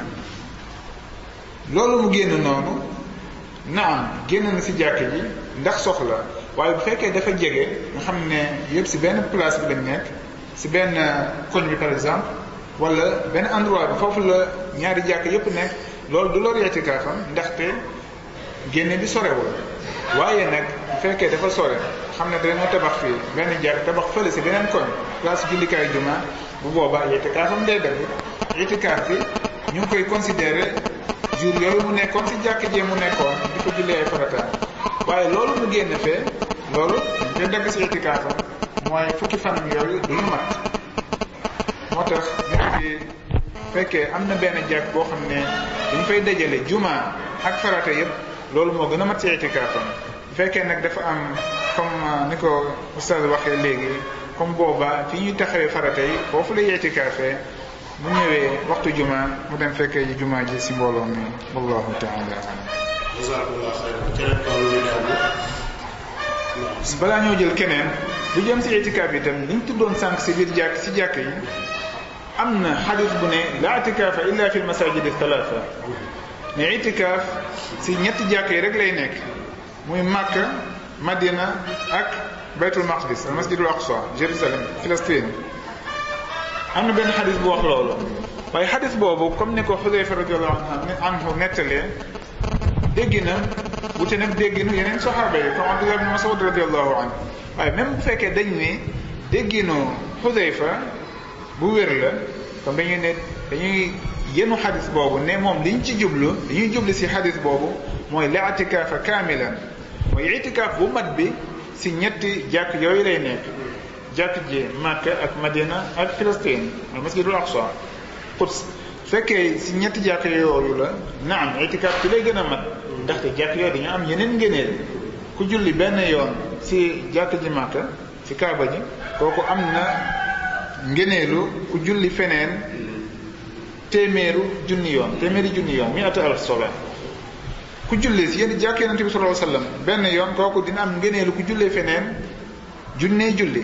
[SPEAKER 2] loolu mu génn noonu naam génn na ci jàkk ji ndax soxla waaye bu fekkee dafa jege nga xam ne yëpp ci benn place bi lañ nekk ci benn koñ bi par exemple wala benn endroit bi foofu la ñaari jàkk yëpp nekk loolu du lor itikaafam ndaxte génne bi sorewul waaye nag bu fekkee dafa sore xam ne dañoo tabax fii benn jàkk tabax fële ci beneen koñ place jullikaay juma bu boobaa itikaafam day dagg itikaaf bi ñu ngi koy considérer jour yooyu mu nekkoon ci jàkk jee mu nekkoon di ko jullee ay farataam waaye loolu mu génn fee loolu dañ koy dagg ci itikaafam mooy fukki fanam yooyu du ñu mat moo tax nit ki fekkee am na benn jàkk boo xam ne dañ fay dajale juma ak farata yépp loolu moo gën a mat ci itikaafam bu fekkee nag dafa am comme ni ko oustaz waxee léegi comme booba fi ñuy taxawee farata yi foofu lay itikaafee bu ñëwee waxtu juma mu dem fekkee ji juma ji si mbooloo mi wallahu taala alam
[SPEAKER 3] jazakumullah xayran keneen ko lu leerlu
[SPEAKER 2] balaa ñoo jël keneen bu jëm si itikaaf yi tam liñ tuddoon sànq si biir jàkk si jàkk yi am na xadis bu ne la itikaafa illa fi lmasajidi thalatha ne itikaaf si ñetti jàkk yi rek lay nekk muy Makka Madina ak baytul maqdis al masjidul aqsa Jérusalem Palestine am na benn xadis bu wax loolu waaye xadis boobu comme ni ko Xudayfa radiallahu anhu nettalee dégg na wute nag dégginu yeneen saxaaba yi comme Abdullah ibn Mas'ud radiallahu anhu waaye même bu fekkee dañ ne dégginu Xudayfa bu wér la comme dañuy ne dañuy yenu xadis boobu ne moom liñ ci jublu li ñuy jublu si xadis boobu mooy la itikaafa kaamilan mooy itikaaf bu mat bi si ñetti jàkk yooyu lay nekk jàkk ji Makka ak Madina ak Palestine al masjidul aqsa Quds fekkee si ñetti jàkk yooyu la naam itikaaf ci lay gën a mat ndaxte jàkk yooyu dañu am yeneen ngëneel ku julli benn yoon si jàkk ji Makka si Kaaba ji kooku am na ngëneelu ku julli feneen téeméeru junni yoon téeméeri junni yoon mi ata alf sola ku julli si yéen jàkk yonente bi sallallahu alayhi wasallam benn yoon kooku dina am ngëneelu ku jullee feneen junnee julli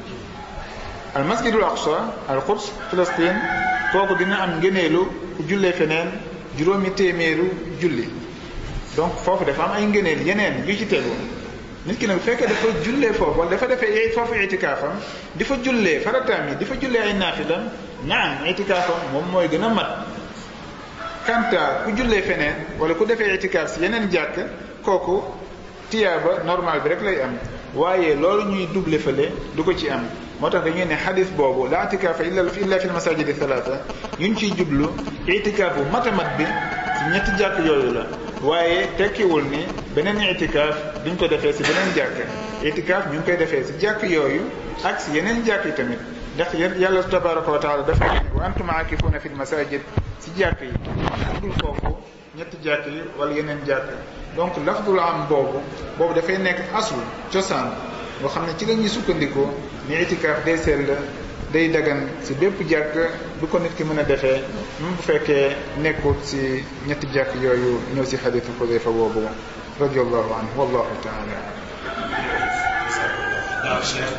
[SPEAKER 2] al masjidul aqsa al quds Palestine kooku dina am ngëneelu ku jullee feneen juróomi téeméeru julli donc foofu dafa am ay ngëneel yeneen yu ci tegu nit ki nag bu fekkee dafa jullee foofu wala dafa defee foofu itikaafam di fa jullee farataam yi di fa jullee ay naafilam naam itikaafam moom mooy gën a mat kanta ku jullee feneen wala ku defee itikaaf si yeneen jàkk kooku tiyaaba normal bi rek lay am waaye loolu ñuy double fële du ko ci am moo tax dañuy ne xadis boobu la itikaafa illa illa fi lmasajidi thalatha ñun ciy jublu itikaaf bu mat a mat bi si ñetti jàkk yooyu la waaye tekkiwul ni beneen itikaaf duñ ko defee si beneen jàkk itikaaf ñu ngi koy defee si jàkk yooyu ak si yeneen jàkk yi tamit ndax yàlla tabaraka wa taala dafa ne wa antum aakifuuna fi lmasajid si jàkk yi dul foofu ñetti jàkk yi wala yeneen jàkk donc lafdul am boobu boobu dafay nekk asul cosaan boo xam ne ci la ñuy sukkandikoo ni itikaaf day sell day dagan si bépp jàkk bu ko nit ki mën a defee même bu fekkee nekkul si ñetti jàkk yooyu ñëw si xaditu Xudayfa boobu radiallahu anhu wallahu taala
[SPEAKER 3] waaw Cheikh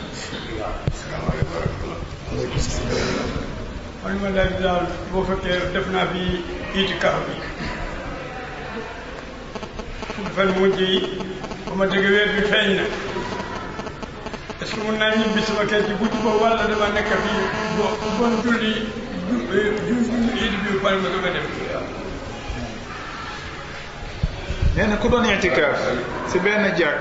[SPEAKER 5] man ma daal daal boo fekkee def naa fi itikaaf bi fukki fan mujj yi ba ma dégg weer bi feeñ na est-ce que mun naa ñibbi sama kër ci guddi ba walla dama nekk fii bo bon julli ju ju it bi pare ma doog a dem
[SPEAKER 2] nee na ku doon itikaaf si benn jàkk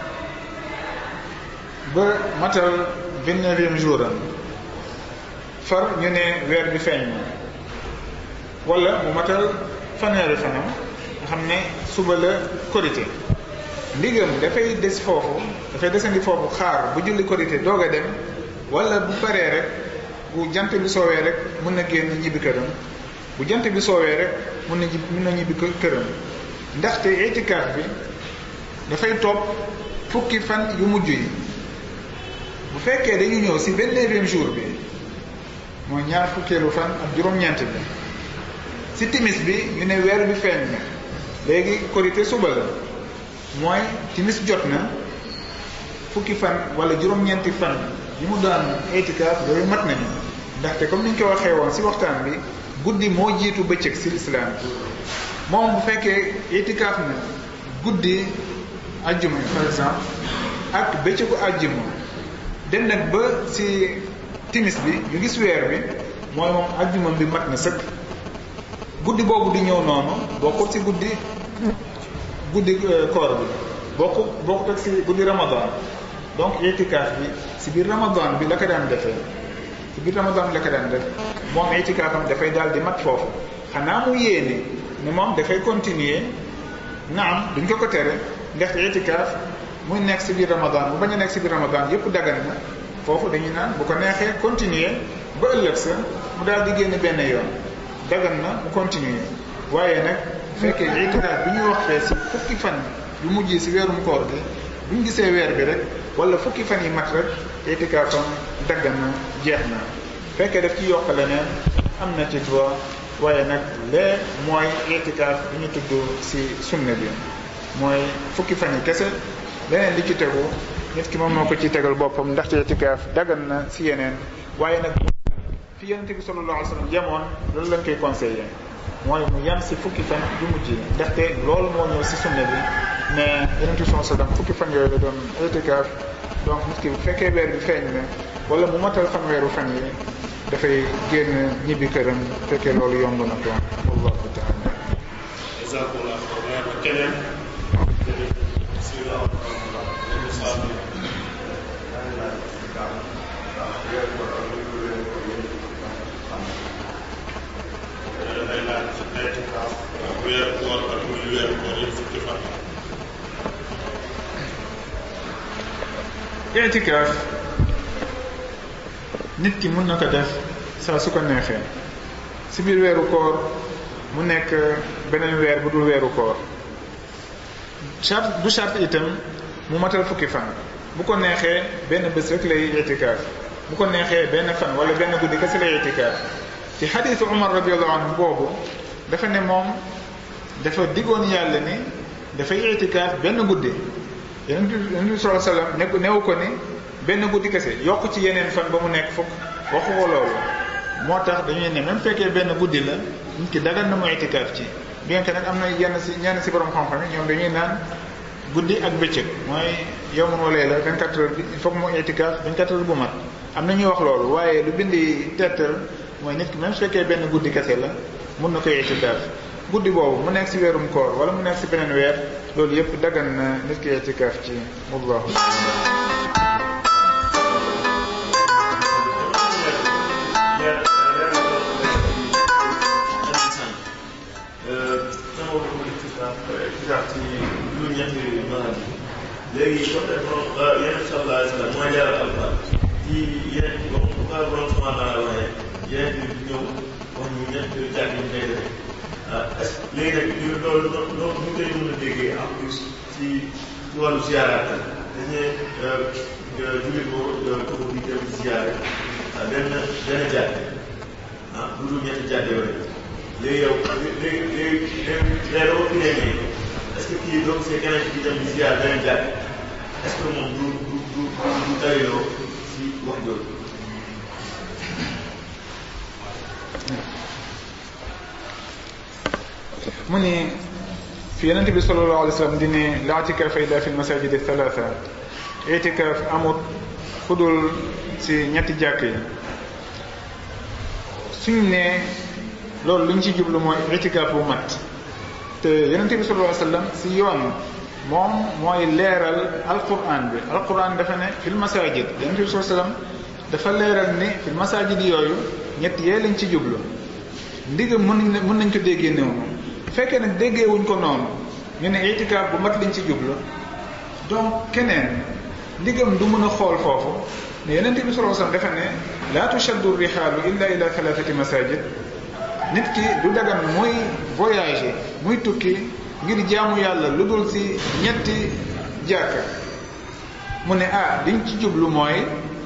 [SPEAKER 2] ba matal vingt-neuvième jour am far ñu ne weer bi feeñ na wala mu matal fanweeri fanam nga xam ne suba la korité ndigam dafay des foofu dafay desandi foofu xaar bu julli korité doog a dem wala bu paree rek bu jant bi soowee rek mun na génn ñibbi këram bu jant bi soowee rek mun na mun na ñibbi këram ndaxte itikaaf bi dafay topp fukki fan yu mujj yi bu fekkee dañu ñëw si vingt-neuvième jour bi mooy ñaar fukkeelu fan ak juróom-ñeent bi si timis bi ñu ne weer bi feeñ na léegi korité suba la mooy timis jot na fukki fan wala juróom-ñeenti fan yi mu daan itikaaf yooyu mat nañu ndaxte comme ni ñu ko waxee woon si waxtaan bi guddi moo jiitu bëccëg si lislaam moom bu fekkee itikaaf na guddi ajjuma par exemple ak bëccëgu ajjuma dem nag ba si timis bi ñu gis weer bi mooy moom ajjuma bi mat na sëkk guddi boobu di ñëw noonu bokkul si guddi guddi koor bi bokku bokkut ak si guddi ramadan donc itikaaf bi si biir ramadan bi la ko daan defee si biir ramadan bi la ko daan def moom itikaafam dafay daal di mat foofu xanaa mu yéene ne moom dafay continuer naam duñ ko ko tere ndaxte itikaaf muy nekk si biir ramadan bu bañ a nekk si biir ramadan yëpp dagan na foofu dañuy naan bu ko neexee continuer ba ëllëg sa mu daal di génn benn yoon dagan na mu continuer waaye nag fekkee itikaaf bi ñuy wax fee si fukki fan yu mujj si weerum koor gi bu ñu gisee weer bi rek wala fukki fan yi mat rek itikaafam daggan na jeex na fekkee daf ci yokk leneen am na ci droit waaye nag lee mooy itikaaf bi ñu tudd si sunna bi mooy fukki fan yi kese leneen li ci tegu nit ki moom moo ko ci tegal boppam ndaxte itikaaf dagan na si yeneen waaye nag fi yonente bi sallallahu alayhi wa sallam yemoon loolu lañ koy conseillé mooy mu yem si fukki fan yu mujj yi ndaxte loolu moo ñëw si sunna bi mais yonente bi sallallahu alayhi wa sallam fukki fan yooyu la doon itikaaf donc nit ki bu fekkee weer bi feeñ na wala mu matal fan weeru fan yi dafay génn ñibbi këram fekkee loolu yomb na ko wallahu taala
[SPEAKER 3] jazakumullah xayran keneen bismillah day laaj itikaaf weeru koor ak muy weeru koor yëpp fukki fan
[SPEAKER 2] itikaaf nit ki mun na ko def saa su ko neexee si biir weeru koor mu nekk beneen weer bu dul weeru koor charte du charte itam mu matal fukki fan bu ko neexee benn bés rek lay itikaaf bu ko neexee benn fan wala benn guddi kese lay itikaaf ci xadiisu Umar radiyallahu anhu boobu dafa ne moom dafa diggoon yàlla ni dafay itikaaf benn guddi yonent bi yonent bi sallallahu alayhi wasallam ne newu ko ni benn guddi kese yokk ci yeneen fan ba mu nekk fukk waxu ko loolu moo tax dañuy ne même fekkee benn guddi la nit ki dagal na mu itikaaf ci bien que nag am na yenn si ñenn si borom xam-xam yi ñoom dañuy naan guddi ak bëccëg mooy yow mun walee la 24 heures bi il faut que mu itikaaf 24 heures bu mat am na ñuy wax loolu waaye lu bindi tettal mooy nit ki même su fekkee benn guddi kese la mun na koy itikaaf guddi boobu mu nekk si weerum koor wala mu nekk si beneen weer loolu yëpp dagan na nit ki itikaaf ci wallahu
[SPEAKER 6] léegi comme ne borom yeneen sallallahu alayhi wa sallam mooy leeral alquran ci yeneen bu ko borom subhanahu wa taala waxee yeneen bi ñëw wax ñu ñett jàng yi ñu koy defee ah est ce léegi nag ñu loolu loolu loolu ñu koy mën a déggee en plus ci ci wàllu ziaraat dañ ne jullit ko kooku di dem ziare benn benn jàkk ah bu dul ñetti jàkk yooyu léegi yow léegi léegi léegi léegi dama fi demee est-ce que kii donc c'est keneen ki dem di ziar beneen jàkk est-ce que moom du du du du dariloo si wax jooju
[SPEAKER 2] mu ni fi yonente bi sallallahu alayhi wa sallam di ne la itikaaf illa fi lmasajid thalatha itikaaf amut fudul si ñetti jàkk yi suñ ne loolu lu ñu ci jublu mooy itikaaf bu mat te yonente bi sallallahu alayhi wa sallam si yoon moom mooy leeral alquran bi alquran dafa ne fil masajid yonente bi sallallahu alayhi wa sallam dafa leeral ni fil masajid yooyu ñett yee lañ ci jublu ndigam mën nañ mën nañ ko déggee noonu bu fekkee nag déggee wuñ ko noonu ñu ne itikaaf bu mat lañ ci jublu donc keneen ndigam du mën a xool foofu ne yonente bi sallallahu alayhi wa sallam dafa ne laa tushaddu rihaalu illa ila thalathati masajid nit ki du dagan muy voyager muy tukki ngir jaamu yàlla lu dul ci ñetti jàkka mu ne ah liñ ci jublu mooy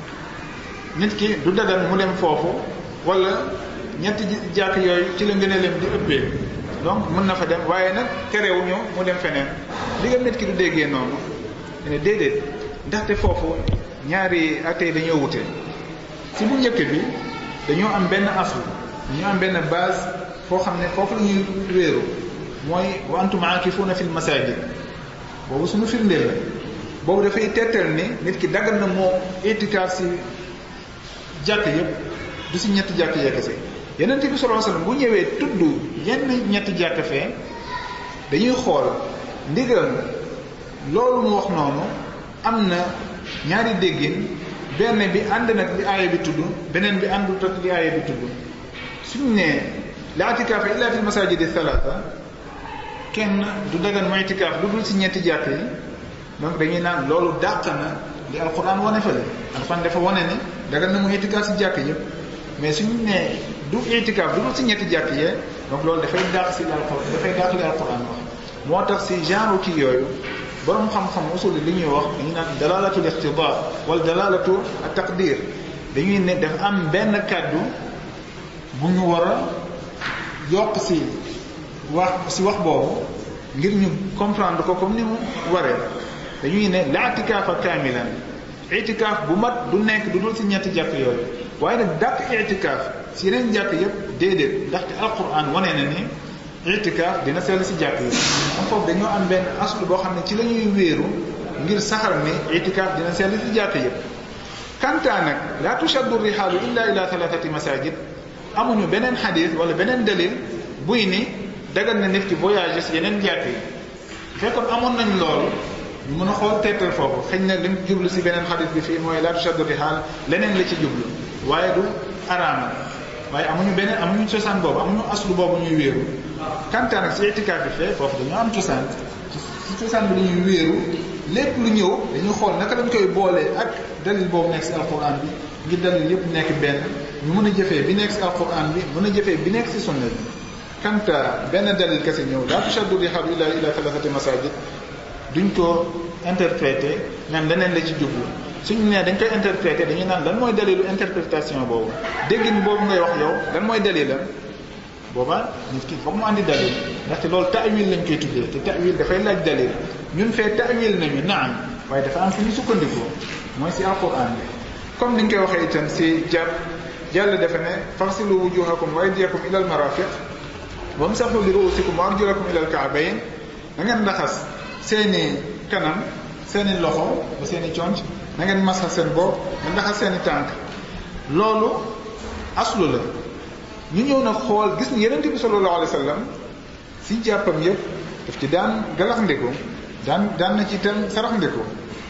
[SPEAKER 2] nit ki du dagan mu dem foofu wala ñetti jàkk yooyu ci la ngëneelam di ëppee donc mën na fa dem waaye nag terewuñu mu dem feneen liggéey nit ki du déggee noonu ne déedéet ndaxte foofu ñaari atte yi dañoo wute ci bu njëkk bi dañoo am benn aslu ñu am benn base foo xam ne foofu la ñuy wéeru mooy wa antum aakifuuna fil masajid boobu suñu firndeel la boobu dafay tettal ni nit ki daggal na moo itikaaf si jàkk yëpp du si ñetti jàkk yekkase yeneen bi sallallahu alayhi wasallam bu ñëwee tudd yenn ñetti jàkk fee dañuy xool ndigam loolu mu wax noonu am na ñaari déggin benn bi ànd nag li aaya bi tudd beneen bi àndut ak li aaya bi tudd suñ ne la itikaaf illa fi masajidi thalatha kenn du dagan mu itikaaf lu dul si ñetti jàkk yi donc dañuy naan loolu dàq na li alquran wane fële alquran dafa wane ne dagan na mu itikaaf si jàkk yëpp mais suñu ne du itikaaf lu dul si ñetti jàkk yee donc loolu dafay dàq si li alquran dafay dàq li alquran wax moo tax si genre kii yooyu borom xam-xam usul li ñuy wax dañuy naan dalalatul iqtida wala dalalatu taqdir dañuy ne dafa am benn kàddu
[SPEAKER 7] bu ñu war a yokk si wax si wax boobu ngir ñu comprendre ko comme ni mu waree dañuy ne la itikaafa kaamilan itikaaf bu mat du nekk du dul si ñetti jàkk yooyu waaye nag dàq itikaaf si yeneen jàkk yëpp déedéet ndaxte alquran wane na ni itikaaf dina sell si jàkk yi am foofu dañoo am benn aslu boo xam ne ci la ñuy wéeru ngir saxar ni itikaaf dina sell si jàkk yëpp kantaa nag laa tushaddu rihaalu illa ila thalathati masajid amuñu beneen xadis wala beneen dalil buy ni dagal na nit ki voyage si yeneen jàkk yi fekkoon amoon nañ loolu ñu mën a xool teetal foofu xëy na lim jublu si beneen xadis bi fii mooy laa tushaddu rihaal leneen la ci jublu waaye du araama waaye amuñu beneen amuñu cosaan boobu amuñu aslu boobu ñuy wéeru kantaa nag si itikaaf bi fee foofu dañoo am cosaan si cosaan bi dañuy wéeru lépp lu ñëw dañuy xool naka lañ koy boolee ak dalil boobu nekk si alquran bi ngir dalil yëpp nekk benn ñu mën a jëfee bi nekk si alquran bi mën a jëfee bi nekk si sunna bi kanta benn dalil kese ñëw laa tushaddu rihaalu illa ila thalathati masajid duñ ko interpréter naan leneen la ci jublu suñu nee dañ koy interpréter dañuy naan lan mooy dalilu interprétation boobu déggin boobu ngay wax yow lan mooy dalilam booba nit ki foog mu andi dalil ndaxte loolu ta'wil lañ koy tuddee te ta'wil dafay laaj dalil ñun fee ta'wil nañu naam waaye dafa am fu ñu sukkandikoo mooy si alquran bi comme ni ñu koy waxee itam si jàpp jàll dafa ne farsilu wujuhakum wa aydiyakum ila al marafiq wamsahu li ruusikum wa arjulakum ila al ka'bayn da ngeen raxas seeni kanam seeni loxo ba seeni conc na ngeen masa seen bopp nga raxas seeni tànk loolu aslu la ñu ñëw nag xool gis ni yenente bi sallallahu alayhi wa sallam si jàppam yëpp daf ci daan galaxndiku daan daan na ci itam saraxndiku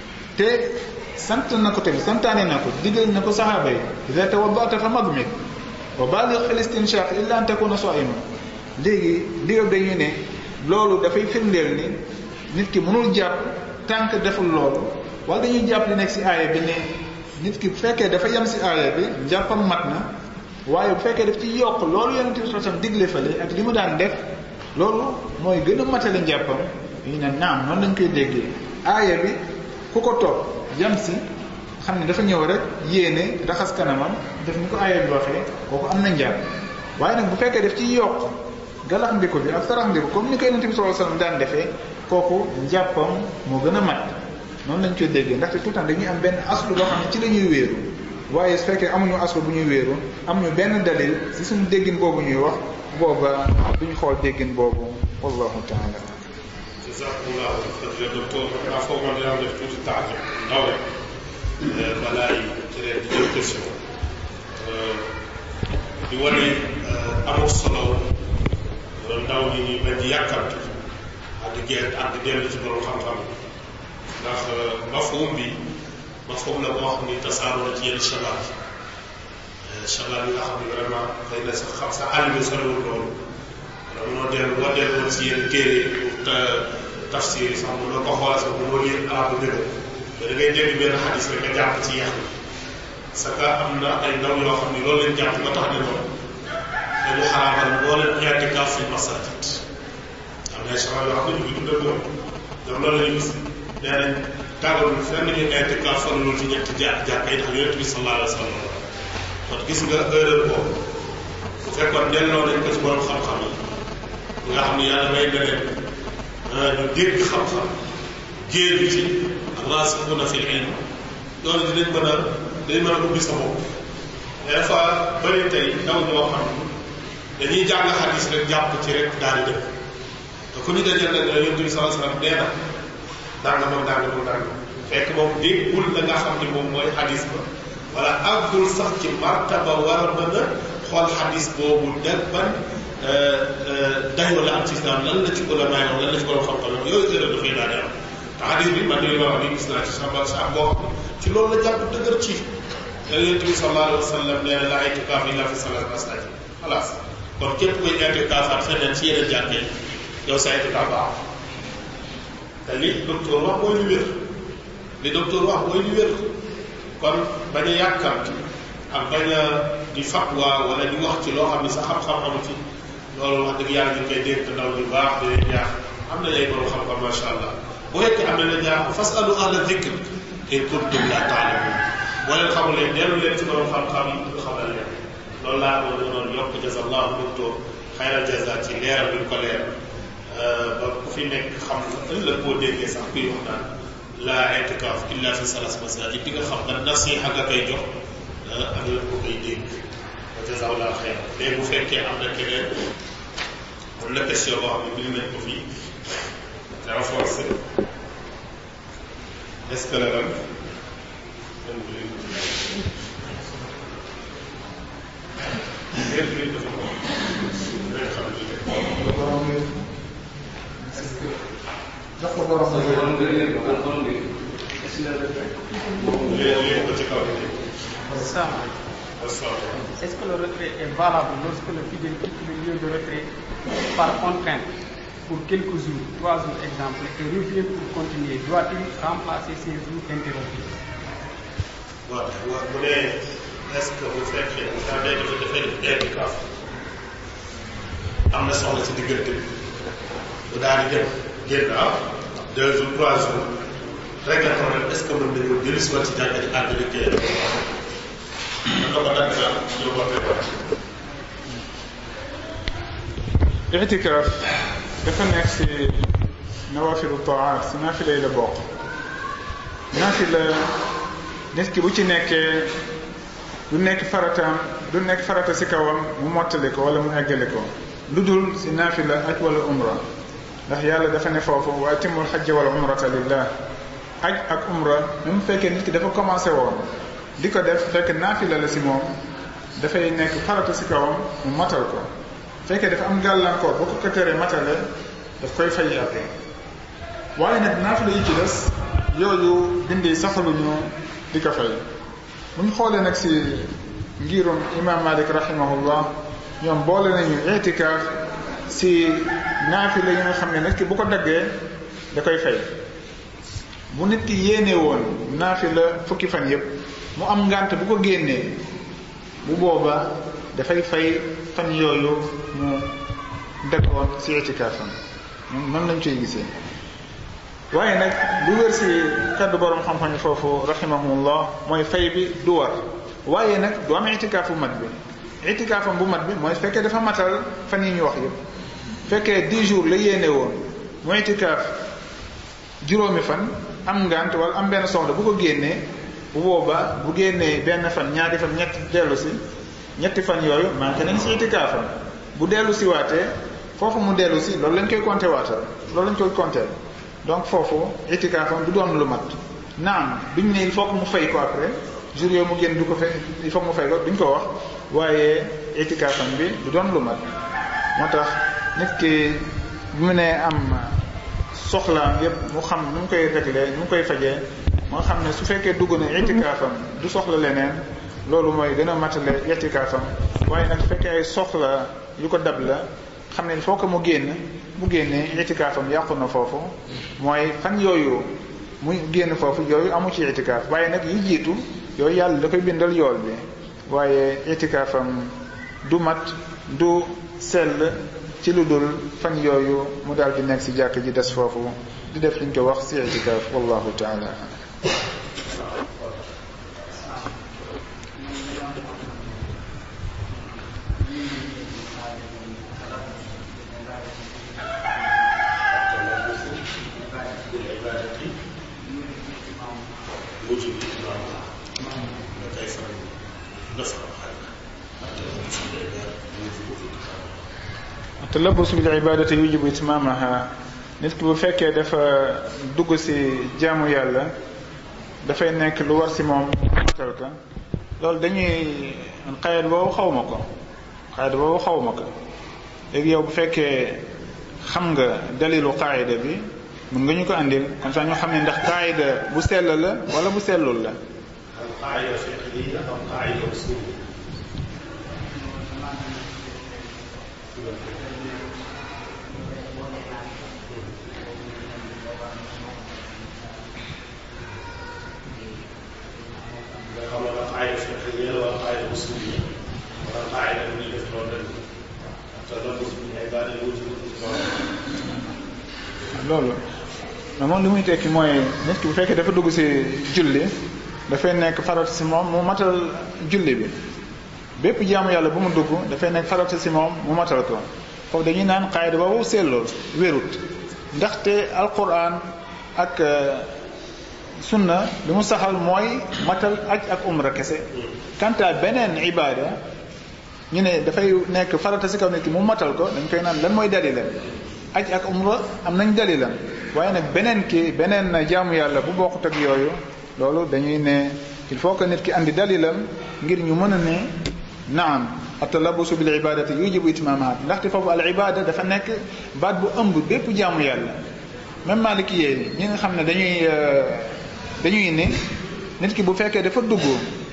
[SPEAKER 7] te sant na ko tamit santaane na ko digal na ko saxaaba yi ida tawaddata fa magmik wa baligh fil istinshaq illa an takuna sa'ima léegi digal dañu ne loolu dafay firndeel ni nit ki mënul jàpp tànk deful loolu wala dañuy jàpp li nekk si aaya bi ne nit ki bu fekkee dafa yem si aaya bi njàppam mat na waaye bu fekkee daf ci yokk loolu yonent bi sallallahu alayhi wasallam digle fale ak li mu daan def loolu mooy gën a matale njàppam ñu ne naam noonu lañ koy déggee aaya bi ku ko toog yem si xam ne dafa ñëw rek yéene raxas kanamam def ni ko aaya bi waxee kooku am na njàpp waaye nag bu fekkee daf ci yokk galax ndiko bi ak sarax ndiko comme ni ko yonent bi sallallahu alayhi wasallam daan defee kooku njàppam moo gën a mat noonu lañ koy déggee ndaxte tout le temps dañuy am benn aslu boo xam ne ci la ñuy wéeru waaye su fekkee amuñu aslu bu ñuy wéeru amuñu benn dalil si suñu déggin boobu ñuy wax booba duñu xool déggin boobu wallahu taala
[SPEAKER 3] jazakumullahu xayran docteur naa foog man dinaa def tuuti taajab ndaw rek balaa yi keneen di jël question di wane amul solo ndaw ñi ñuy bañ di yàkkamti ak di génn ak di dellu ci borom xam-xam ndax mafhum bi mafhum la boo xam ni tasaaroo na ci yenn shabaab yi shabaab yi nga xam ne vraiment xëy na sax xam sa àll bi soriwul loolu wala mënoo dellu boo dellu woon si yenn téere te tafsir yi sax mënoo ko xoolal sax mënoo lire arabe dëgg te da ngay dégg benn xadis rek nga jàpp ci yàq parce que am na ay ndaw yoo xam ni loolu lañ jàpp ba tax ne loolu dañu xaraamal boo leen i'tikaaf fi masajid am na ay shabaab yoo xam ne ñu ngi dundal loolu donc loolu la ñu gis nee nañ tàggal fenn ñu i'tikaaf fan loolu ci ñetti ja jàkka yi ndax yonent bi sallallahu alayhi wa sallam kon gis nga erreur boobu bu fekkoon delloo nañ ko ci borom xam-xam yi nga xam ni yàlla may na leen ñu dégg xam-xam géeju ci raasixuuna fil ilm loolu dinañ mën a dinañ mën a ubbi sa bopp des fois bëri tey ndaw ñoo xam dañuy jàng xadis rek jàpp ci rek daal di dëkk te ku ñu dajal nag la yonent bi sallallahu alayhi wasallam nee na danga moom danga moom danga fekk moom déggul la nga xam ni moom mooy xadis ba wala àggul sax ci martaba war a mën a xool xadis boobu deg ban dayoo la am ci islam lan la ci ulama yi lan la ci borom xam-xam yooyu erreur dafay daal di am te xadis bi man li ma wax ni gis naa ci sama sa boo xam ci loolu la jàpp dëgër ci yonent bi sallallahu alayhi wa sallam nee na la i'tikaaf illa fi salaat masajid xalaas kon képp koy i'tikaafaat feneen ci yeneen jàkke yow sa i'tikaaf baax te li docteur wax mooy lu wér li docteur wax mooy lu wér kon bañ a yàkkamti ak bañ a di fatwa wala di wax ci loo xam ne sa xam-xam amu ci loolu wax dëgg yàlla ñu koy dénk ndaw ñu baax di leen ñaax am na ay borom xam-xam macha allah bu fekkee am na la ñaax fasalu ahla dhikr in kuntum la ta'lamun boo leen xamulee dellu leen ci borom xam-xam yi ñu xamal leen loolu laa ko doon yokk jazallahu docteur xayral jaza ci leeral bi ñu ko leer ba ku fi nekk xam nga ëllëg boo déggee sax kuy wax naan la i'tikaaf illa fi salas masajid di nga xam nga nasiha nga koy jox ak la ko koy dégg wa jazallahu xayr léegi bu fekkee am na keneen am na question boo xam ne bind nañ ko fii renforcer est-ce que la lan
[SPEAKER 7] jox ko borom
[SPEAKER 4] borom gën leen ko borom bi
[SPEAKER 3] léegi ko ci kaw bi
[SPEAKER 8] Ça,
[SPEAKER 3] asalaamaaleykum
[SPEAKER 8] est-ce que le retrait est valable lorsque le fidèle quitte le lieu de retrait par contrainte pour quelques jours, trois jours exemple, et revient pour continuer Doit-il remplacer ces jours interrompus
[SPEAKER 3] waaw waaw bu dee est-ce que bu fekkee daa day dafa dafay def i'tikaaf am na soxla ci diggante bi bu daal di dem génn ah deux jours trois jours rek la problème est-ce que mën nañoo dellu si waat ci jàkka ji ànd di kee mën na ko dagg daal ñu ko préparé
[SPEAKER 7] itikaaf dafa nekk si nawafilu taat si naafila yi la bokk naafila nit ki bu ci nekkee du nekk farataam du nekk farata si kawam mu mottali ko wala mu eggale ko lu dul si naafila aj wala umra ndax yàlla dafa ne foofu wa atimul xajja wala umrata lillah aj ak umra même bu fekkee nit ki dafa commencé woon di ko def fekk naafila la si moom dafay nekk farata si kawam mu matal ko fekkee dafa am gàllankoor boo ko ko teree matale daf koy fay après waaye nag naafila yi ci des yooyu bindi saxaluñu di ko fay bu ñu xoolee nag si ngirum imam malik rahimahullah ñoom boole nañu itikaaf si naafila yi nga xam ne nit ki bu ko daggee da koy fay bu nit ki yéene woon naafila fukki fan yépp mu am ngànt bu ko génnee bu boobaa dafay fay fan yooyu mu daggoon si itikaafam ñoom noonu lañ koy gisee waaye nag lu wér si kaddu borom xam-xam yi foofu rahimahumullah mooy fay bi du war waaye nag du am itikaaf bu mat bi itikaafam bu mat bi mooy fekkee dafa matal fan yi ñu wax yëpp fekkee 10 jours la yéene woon mu itikaaf juróomi fan am ngant wala am benn soxla bu ko génnee bu boobaa bu génnee benn fan ñaari fan ñetti dellu si ñetti fan yooyu manqué nañ si itikaafam bu dellu si waatee foofu mu dellu si loolu lañ koy compter waatal loolu lañ koy compter donc foofu itikaafam du doon lu mat naam duñ ne il faut que mu fay ko après jour yooyu mu génn du ko fay il faut que mu fay ko duñ ko wax waaye itikaafam bi du doon lu mat moo tax nit ki bu mu nee am soxlaam yépp mu xam nu mu koy réglé nu mu koy fajee moo xam ne su fekkee dugg na itikaafam du soxla leneen loolu mooy gën a matale itikaafam waaye nag su fekkee ay soxla yu ko dab la xam ne il faut que mu génn mu génnee itikaafam yàqu na foofu mooy fan yooyu mu génn foofu yooyu amu ci itikaaf waaye nag yi jiitu yooyu yàlla da koy bindal yool bi waaye itikaafam du mat du sell ci lu dul fan yooyu mu daal di nekk si jàkk ji des foofu di def liñ ko wax si itikaaf wallahu taala talabus bil ibadati yujibu itmamaha nit ki bu fekkee dafa dugg ci jaamu yàlla dafay nekk lu war ci moom matal ka loolu dañuy xayat boobu xaw ma ko xayat boobu xaw ma ko léegi yow bu fekkee xam nga dalilu qaayida bi mën nga ñu ko andil comme ça ñu xam ne ndax qaayida bu sell la wala bu sellul la
[SPEAKER 3] qaayida fiqhiyya am qaayida usuliyya nga xam ne qaayida fiqhiyya wala qaayida usuliyya wala qaayida bu ñuy def loolu rek te loolu ay baat yu wuti
[SPEAKER 7] loolu mais moom li muy tekki mooy nit ki bu fekkee dafa dugg ci julli dafay nekk farat ci moom mu matal julli bi bépp jaamu yàlla bu mu dugg dafay nekk farata si moom mu matal ko foofu dañuy naan xaayida boobu seetlool wérut ndaxte alquran ak sunna li mu saxal mooy matal aj ak umra kese kanta beneen ibada ñu ne dafay nekk farata si kaw nit ki mu matal ko dañ koy naan lan mooy dalilam aj ak umra am nañ dalilam waaye nag beneen ki beneen jaamu yàlla bu bokkut ak yooyu loolu dañuy ne il faut que nit ki andi dalilam ngir ñu mën a ne naam atalabusu bil ibadati yujibu itmamahat ndaxte foofu al ibada dafa nekk baat bu ëmb bépp jaamu yàlla même maliki yee ñi nga xam ne dañuy dañuy ne nit ki bu fekkee dafa dugg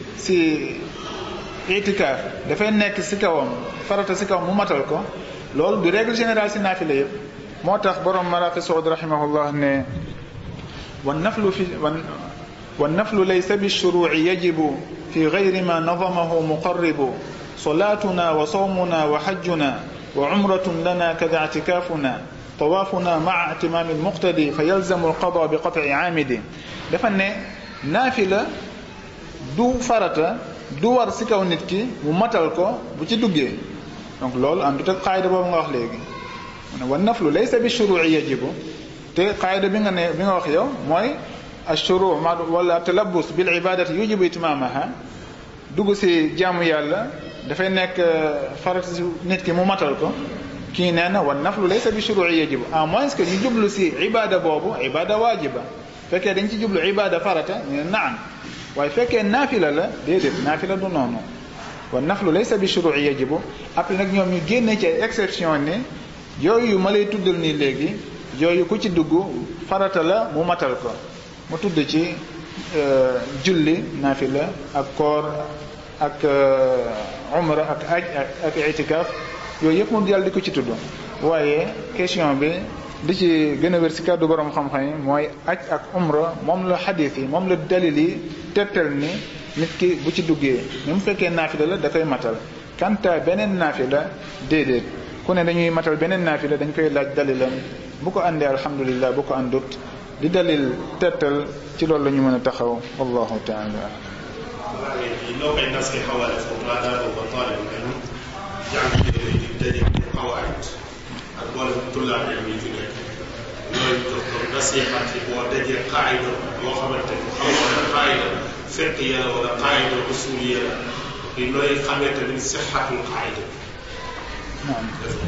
[SPEAKER 7] si itikaaf dafay nekk si kawam farata si kawam mu matal ko loolu du règle générale si naafila yëpp moo tax borom maraqi saud rahimahullah ne wan naflu fi wan wan naflu laysa bi shuruci yajibu fi gayri ma nadamahu muqarribu صلاتنا وصومنا وحجنا وعمرة لنا كذا اعتكافنا طوافنا مع اتمام المقتدي فيلزم القضاء بقطع عامد dafa ne naafila du farata du war si kaw nit ki mu matal ko bu ci duggee donc loolu am dut ak qaayda boobu nga wax léegi mu ne wa naflu laysa bi shuruci yajibu te qaayda bi nga ne bi nga wax yow mooy ashuru wala talabus bil ibadati yujibu itmamaha dugg si jaamu yàlla dafay nekk farata si nit ki mu matal ko kii nee na wan naflu laysa bi shuru'i yajibu à moins que ñu jublu si ibada boobu ibada waajiba fekkee dañ ci jublu ibada farata ñu ne naan waaye fekkee naafila la déedéet naafila du noonu wan naflu laysa bi shuru'i yajibu après nag ñoom ñu génne ci exception ne yooyu ma lay tuddal nii léegi yooyu ku ci dugg farata la mu matal ko mu tudd ci julli naafila ak koor ak umra ak aj ak itikaaf yooyu yëpp moom yàlla di ko ci tudd waaye question bi di ci gën a wér si kàddu borom xam-xam yi mooy aj ak umra moom la xadiis yi moom la dalil yi tettal ni nit ki bu ci duggee ni mu fekkee naafila la da koy matal kanta beneen naafila déedéet ku ne dañuy matal beneen naafila dañ koy laaj dalilam bu ko àndee alhamdulillah bu ko àndut di dalil tettal ci loolu la ñu mën a taxaw wallahu taala
[SPEAKER 3] loo koy nasee xawaale foofu maadaama ba taalib ilm jàng yi di daje xawaayit ak boole tullaab ilm yi fi nekk yooyu jox ko nasiixaat yi boo dajee qaayida boo xamante ni xamoon na qaayida fekk ya wala qaayida usul ya di looy xamee tamit sixatul qaayida
[SPEAKER 7] naam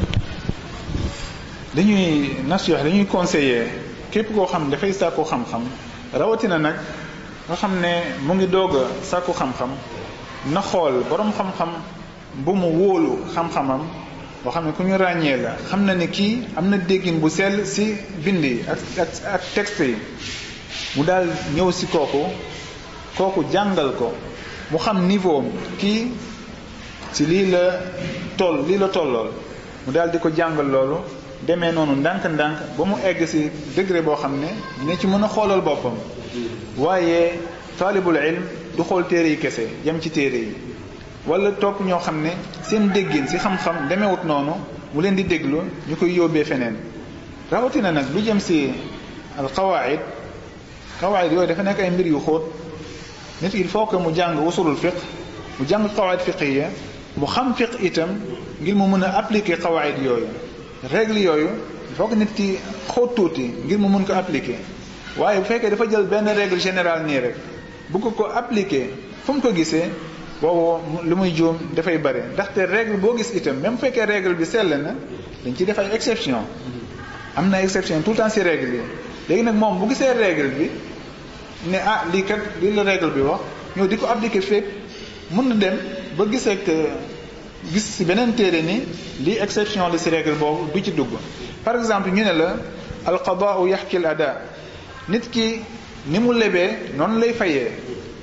[SPEAKER 7] dañuy nasiix dañuy conseiller képp koo xam dafay sàkku xam-xam rawatina nag nga xam ne mu ngi doog a sàkku xam-xam na xool borom xam-xam bu mu wóolu xam-xamam boo xam ne ku ñu ràññee la xam na ne kii am na déggin bu sell si bind yi ak ak ak texte yi mu daal ñëw si kooku kooku jàngal ko mu xam niveau am kii si lii la toll lii la tollool mu daal di ko jàngal loolu demee noonu ndànk-ndànk ba mu egg si degré boo xam ne dina ci mën a xoolal boppam waaye taalibul ilm du xool téere yi kese yem ci téere yi wala topp ñoo xam ne seen déggin si xam-xam demewut noonu mu leen di déglu ñu koy yóbbee feneen rawatina nag lu jëm si al qawaid qawaid yooyu dafa nekk ay mbir yu xóot nit il faut que mu jàng usulul fiq mu jàng qawaid fiqiya mu xam fiq itam ngir mu mën a appliquer qawaid yooyu règle yooyu il faut que nit ki xóot tuuti ngir mu mën ko appliquer waaye bu fekkee dafa jël benn règle générale nii rek bu ko ko appliquer fu mu ko gisee boobu lu muy juum dafay bëri ndaxte règle boo gis itam même bu fekkee règle bi sell na dañ ci def ay exception am na exception tout le temps si règle yi léegi nag moom bu gisee règle bi ne ah lii kat lii la règle bi wax ñëw di ko appliquer fépp mën na dem ba gis ak gis si beneen téere ni lii exception la si règle boobu du ci dugg par exemple ñu ne la al qadaau yaxki al ada nit ki ni mu lebee noonu lay fayee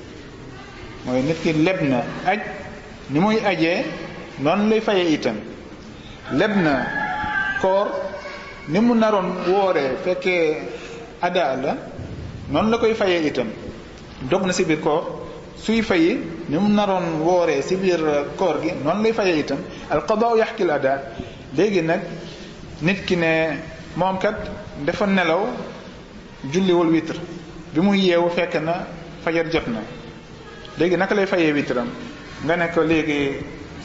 [SPEAKER 7] mooy nit ki leb na aj ni muy ajee noonu lay fayee itam leb na koor ni mu naroon wooree fekkee ada la noonu la koy fayee itam dog na si biir koor suy fayi ni mu naroon wooree si biir koor gi noonu lay fayee itam al qadaa yaxkil ada léegi nag nit ki ne moom kat dafa nelaw julliwul witre bi muy yeewu fekk na fajar jot na léegi naka lay fayee witram nga ne ko léegi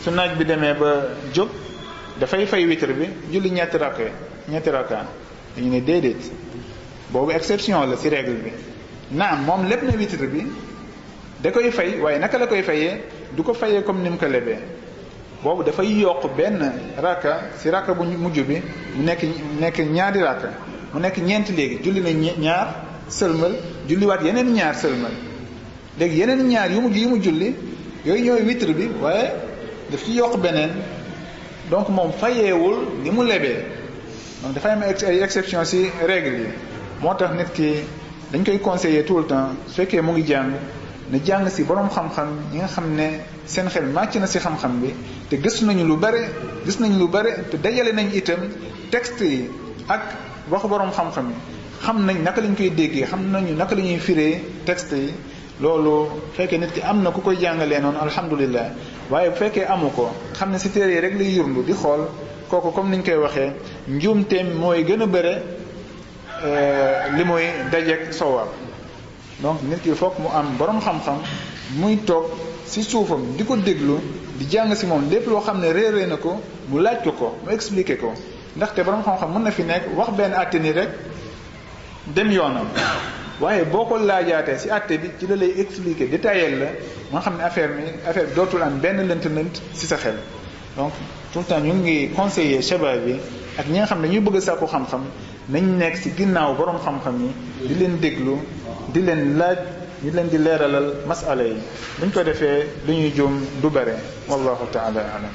[SPEAKER 7] su naaj bi demee ba jóg dafay fay witr bi julli ñetti rakka ñetti rakka dañu ne déedéet boobu exception la ci règle bi naam moom lépp na witr bi da koy fay waaye naka la koy fayee du ko fayee comme ni mu ko lebee boobu dafay yokk benn rakka ci rakka bu mujj bi mu nekk nekk ñaari rakka mu nekk ñeenti léegi julli na ñaar sëlmal julliwaat yeneen ñaar sëlmal léegi yeneen ñaar yu mujj yu mu julli yooyu ñooy witr bi waaye daf ci yokk beneen donc moom fayeewul ni mu lebee donc dafay am ay exception ci règle yi moo tax nit ki dañ koy conseiller tout le temps su fekkee mu ngi jàng na jàng ci boroom xam-xam yi nga xam ne seen xel màcc na ci xam-xam bi te gëstu nañu lu bare gis nañu lu bare te dajale nañ itam texte yi ak waxu boroom xam-xam yi xam nañ naka lañ koy déggee xam nañu naka la ñuy firee texte yi loolu fekkee nit ki am na ku koy jàngalee noonu alhamdulilah waaye bu fekkee amu ko xam ne ci téere yi rek lay yurlu di xool kooku comme niñ koy waxee njuumteem mooy gën a bëre li muy dajeeg sowaab donc nit ki foog mu am borom xam-xam muy toog ci suufam di ko déglu di jàng ci moom lépp loo xam ne réeree na ko mu laaj ko ko mu expliquer ko ndaxte borom xam-xam mën na fi nekk wax benn àtte ni rek dem yoonam waaye boo ko laajaatee ci àtte bi ci la lay expliquer détaillé la nga xam ne affaire mi affaire bi dootul am benn lënt-lënt ci sa xel donc tout le temps ñu ngi conseiller shabab bi ak ñi nga xam ne ñuy bëgg a sàkku xam-xam nañ nekk ci ginnaaw borom xam-xam yi di leen déglu di leen laaj ñu leen di leeralal masala yi buñ ko defee lu ñuy juum du bare wallahu taala alam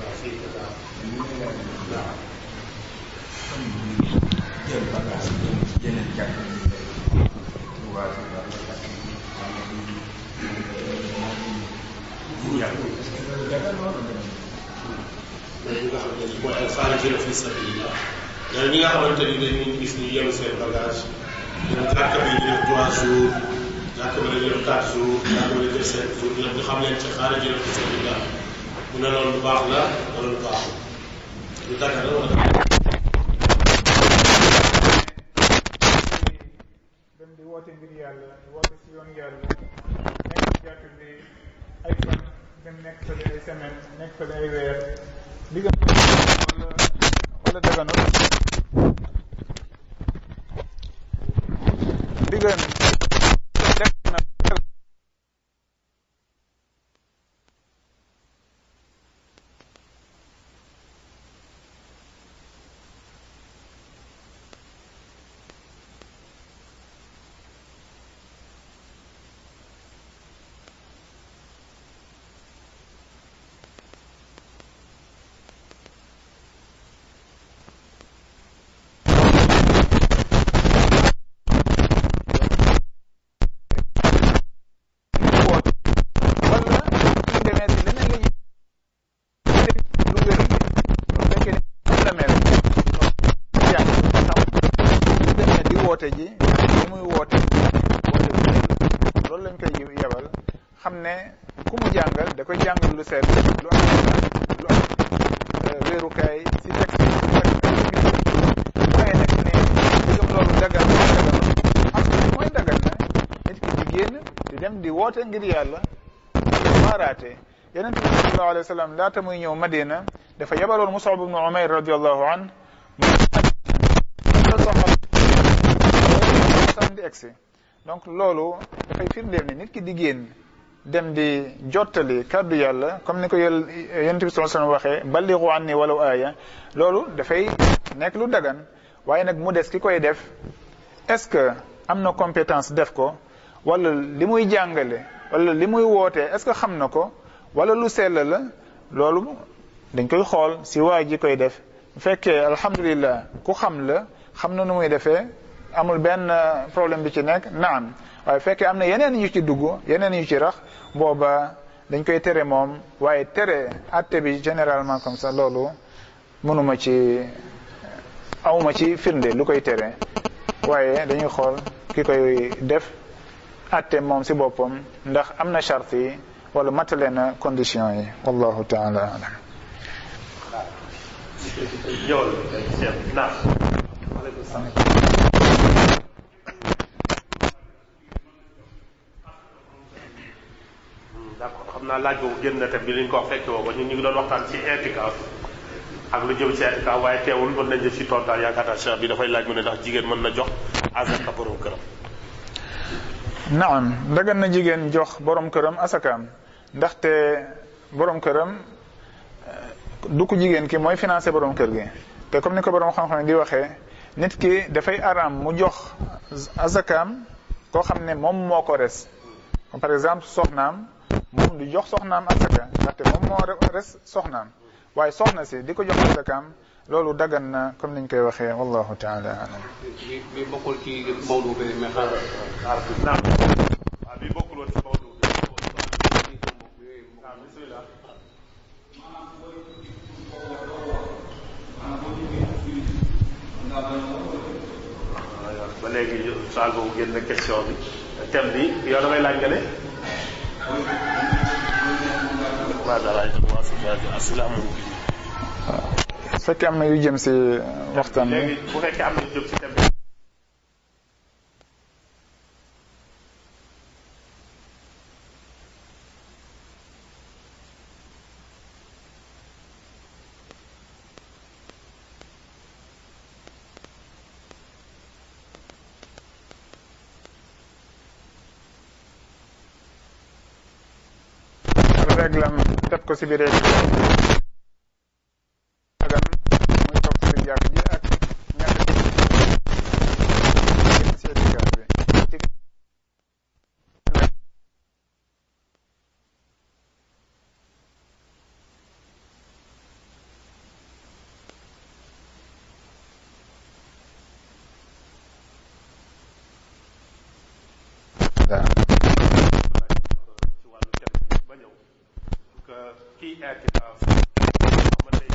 [SPEAKER 9] ñi nga xamante ni mooy alxaariji fi sabilillah nee ñi nga xamante ni dañuy gis ñu yenu seen bagage ñoom jàkka bi ñu def trois jours jàkka bi dañu def quatre jours jàkka bi dañu def cinq jours ñoom ñu xam leen ci xaariji fi sabilillah mu ne loolu lu baax la wala lu baaxul lu dagga la wala
[SPEAKER 7] dem di woote ngir yàlla di woote ci yoon yàlla nekk ci jàkk bi ay fan dem nekk fële ay semaine nekk fële ay weer li nga wala wala daganul li gën def na woote ji li muy woote woote loolu lañ koy yebal xam ne ku mu jàngal da koy jàngal lu seet lu am lu am wéerukaay si texte waaye nag ne digam loolu dagal dagal am mooy dagal na nit ki di génn di dem di woote ngir yàlla waaraate yonent bi sallallahu alayhi wa sallam laata muy ñëw Madina dafa yebaloon Mus'ab ibn Umayr radiyallahu an sam di egsi donc loolu dafay firndeel ni nit ki di génn dem di jottali kàddu yàlla comme ni ko yel yonent bi sallallahu alayhi wa sallam waxee ballighu anni walaw aaya loolu dafay nekk lu dagan waaye nag mu des ki koy def est-ce que am na compétence def ko wala li muy jàngale wala li muy wootee est-ce que xam na ko wala lu sell la loolu dañ koy xool si waa ji koy def bu fekkee alhamdulillah ku xam la xam na nu muy defee amul benn problème bi ci nekk naam waaye fekkee am na yeneen yu ci dugg yeneen yu ci rax booba dañ koy tere moom waaye tere atte bi généralement comme ça loolu mënuma ci awma ci firnde lu koy tere waaye dañuy xool ki koy def atte moom si boppam ndax am na charte yi wala matale na condition yi wallahu taala alam
[SPEAKER 6] ñëwal Cheikh naam
[SPEAKER 9] d'accord xam naa laaj boobu génn na thème bi li ñu ko wax fekke woo ko ñun ñu ngi doon waxtaan ci i'tikaaf ak lu jëm ci i'tikaaf waaye teewul mën nañ jëf ci tontaan yaakaar naa cheikh bi dafay laaj mu ne ndax jigéen mën na jox azaka borom këram
[SPEAKER 2] naam dagan na jigéen jox borom këram asakaam ndaxte borom këram du ko jigéen ki mooy financé borom kër gi te comme ni ko borom xam-xam di waxee nit ki dafay araam mu jox asakaam koo xam ne moom moo ko res comme par exemple soxnaam moom du jox soxnaam asaka ndaxte moom moo res soxnaam waaye soxna si di ko jox asakaam loolu dagan na comme niñ koy waxee wallahu taala alam
[SPEAKER 4] bi bi bokkul ci Maodo bi mais xaaral xaaral tuuti.
[SPEAKER 9] naam waaw bi bokkul woon ci Maodo bi waaw bismillah ba léegi saal boobu génn na question bi thème bi yow damay laaj nga ne waaw dara asalaamu
[SPEAKER 2] su fekkee am na yu jëm si waxtaan bi
[SPEAKER 9] léegi bu fekkee am na jëm ci thème bi
[SPEAKER 2] réglam def ko si biir dagan muy toog si biir jàkk ji ak ñàkk si itikaaf bi
[SPEAKER 9] ci wàllu thème bi ba ñëw que kii i'tikaaf mën nay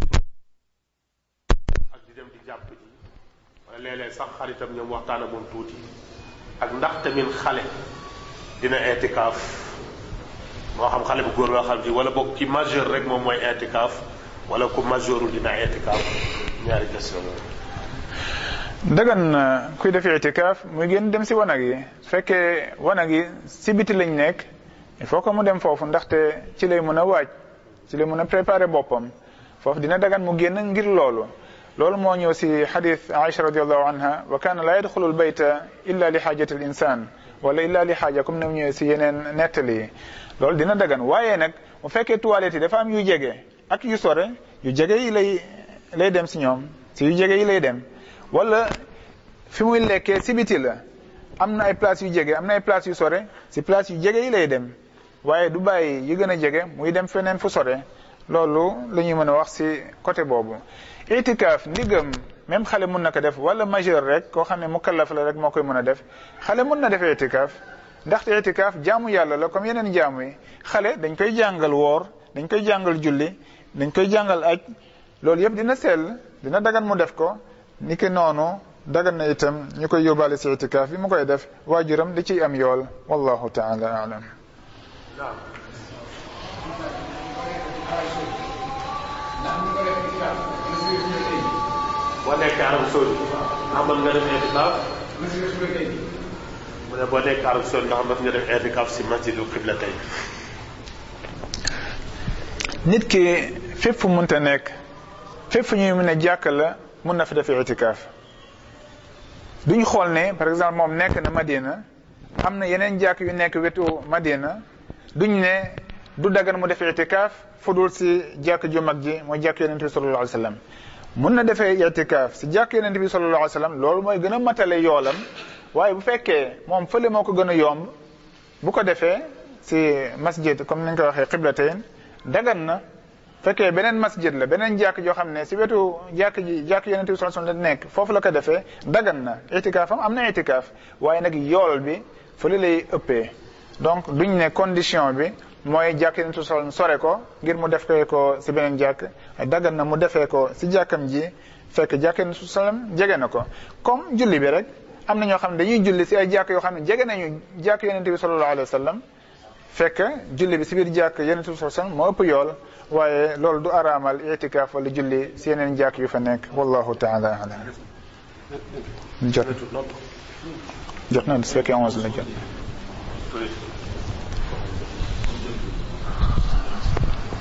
[SPEAKER 9] ak di dem di jàpp ji wala léeg-léeg sax xaritam ñoom waxtaan ak moom tuuti ak ndax tamit xale dina i'tikaaf moo xam xale bu góor loo xam ji wala boog ki majeur rek moom mooy i'tikaaf wala ku majeurul dina i'tikaaf ñaari question yooyu
[SPEAKER 2] dagan na kuy def itikaaf muy génn dem si wanag yi su fekkee wanag yi si biti lañ nekk il faut que mu dem foofu ndaxte ci lay mën a waaj ci lay mën a préparer boppam foofu dina dagan mu génn ngir loolu loolu moo ñëw si xadis Aïcha radiallahu anha wa kaana la yadxulu lbayta illa li xaajati l insan wala illa li xaaja comme ni mu ñëwee si yeneen nettali yi loolu dina dagan waaye nag mu fekkee toilette yi dafa am yu jege ak yu sore yu jege yi lay lay dem si ñoom si yu jege yi lay dem wala fi muy lekkee si biti la am na ay place yu jege am na ay place yu sore si place yu jege yi lay dem waaye du bàyyi yu gën a jege muy dem feneen fu sore loolu la ñuy mën a wax si côté boobu itikaaf ndigam même xale mun na ko def wala majeur rek koo xam ne mukallaf la rek moo koy mën a def xale mun na def itikaaf ndaxte itikaaf jaamu yàlla la comme yeneen jaamu yi xale dañ koy jàngal woor dañ koy jàngal julli dañ koy jàngal aj loolu yëpp dina sell dina dagan mu def ko ni ki noonu dagan na itam ñu koy yóbbaale si itikaaf bi mu koy def waajuram da ciy am yool wallahu taala alam
[SPEAKER 9] naam boo nekkee Arab Saoudi ndax mën nga def i'tikaaf mu ne boo nekkee Arab Saoudi ndax mën nga def i'tikaaf si masjidu qiblatay
[SPEAKER 2] nit ki fépp fu munta nekk fépp fu ñuy mën a jàkk la mun na fa def itikaaf duñ xool ne par exemple moom nekk na Madina am na yeneen jàkk yu nekk wetu Madina duñ ne du dagan mu def itikaaf fu dul si jàkk ju mag ji mooy jàkk yonent bi sallallahu alayhi wa sallam mun na defee itikaaf si jàkk yonent bi sallallahu alayhi wa sallam loolu mooy gën a matale yoolam waaye bu fekkee moom fële moo ko gën a yomb bu ko defee si masjid comme ni ñu ko waxee qiblatayn dagan na fekkee beneen masjid la beneen jàkk joo xam ne si wetu jàkk ji jàkk yonent bi sallallahu alayhi wa sallam la nekk foofu la ko defee dagan na itikaafam am na itikaaf waaye nag yool bi fële lay ëppee donc duñ ne condition bi mooy jàkk yonent bi sallallahu alayhi wa sallam sore ko ngir mu defee ko si beneen jàkk dagan na mu defee ko si jàkkam ji fekk jàkk yonent bi sallallahu alayhi wa sallam jege na ko comme julli bi rek am na ñoo xam ne dañuy julli si ay jàkk yoo xam ne jege nañu jàkk yonent bi sallallahu alayhi wa sallam fekk julli bi si biir jàkk yonent bi sallallahu alayhi wa sallam moo ëpp yool waaye loolu du araamal itikaaf wala julli si yeneen jàkk yu fa nekk wallahu taala alam jot jot na su fekkee onze la jot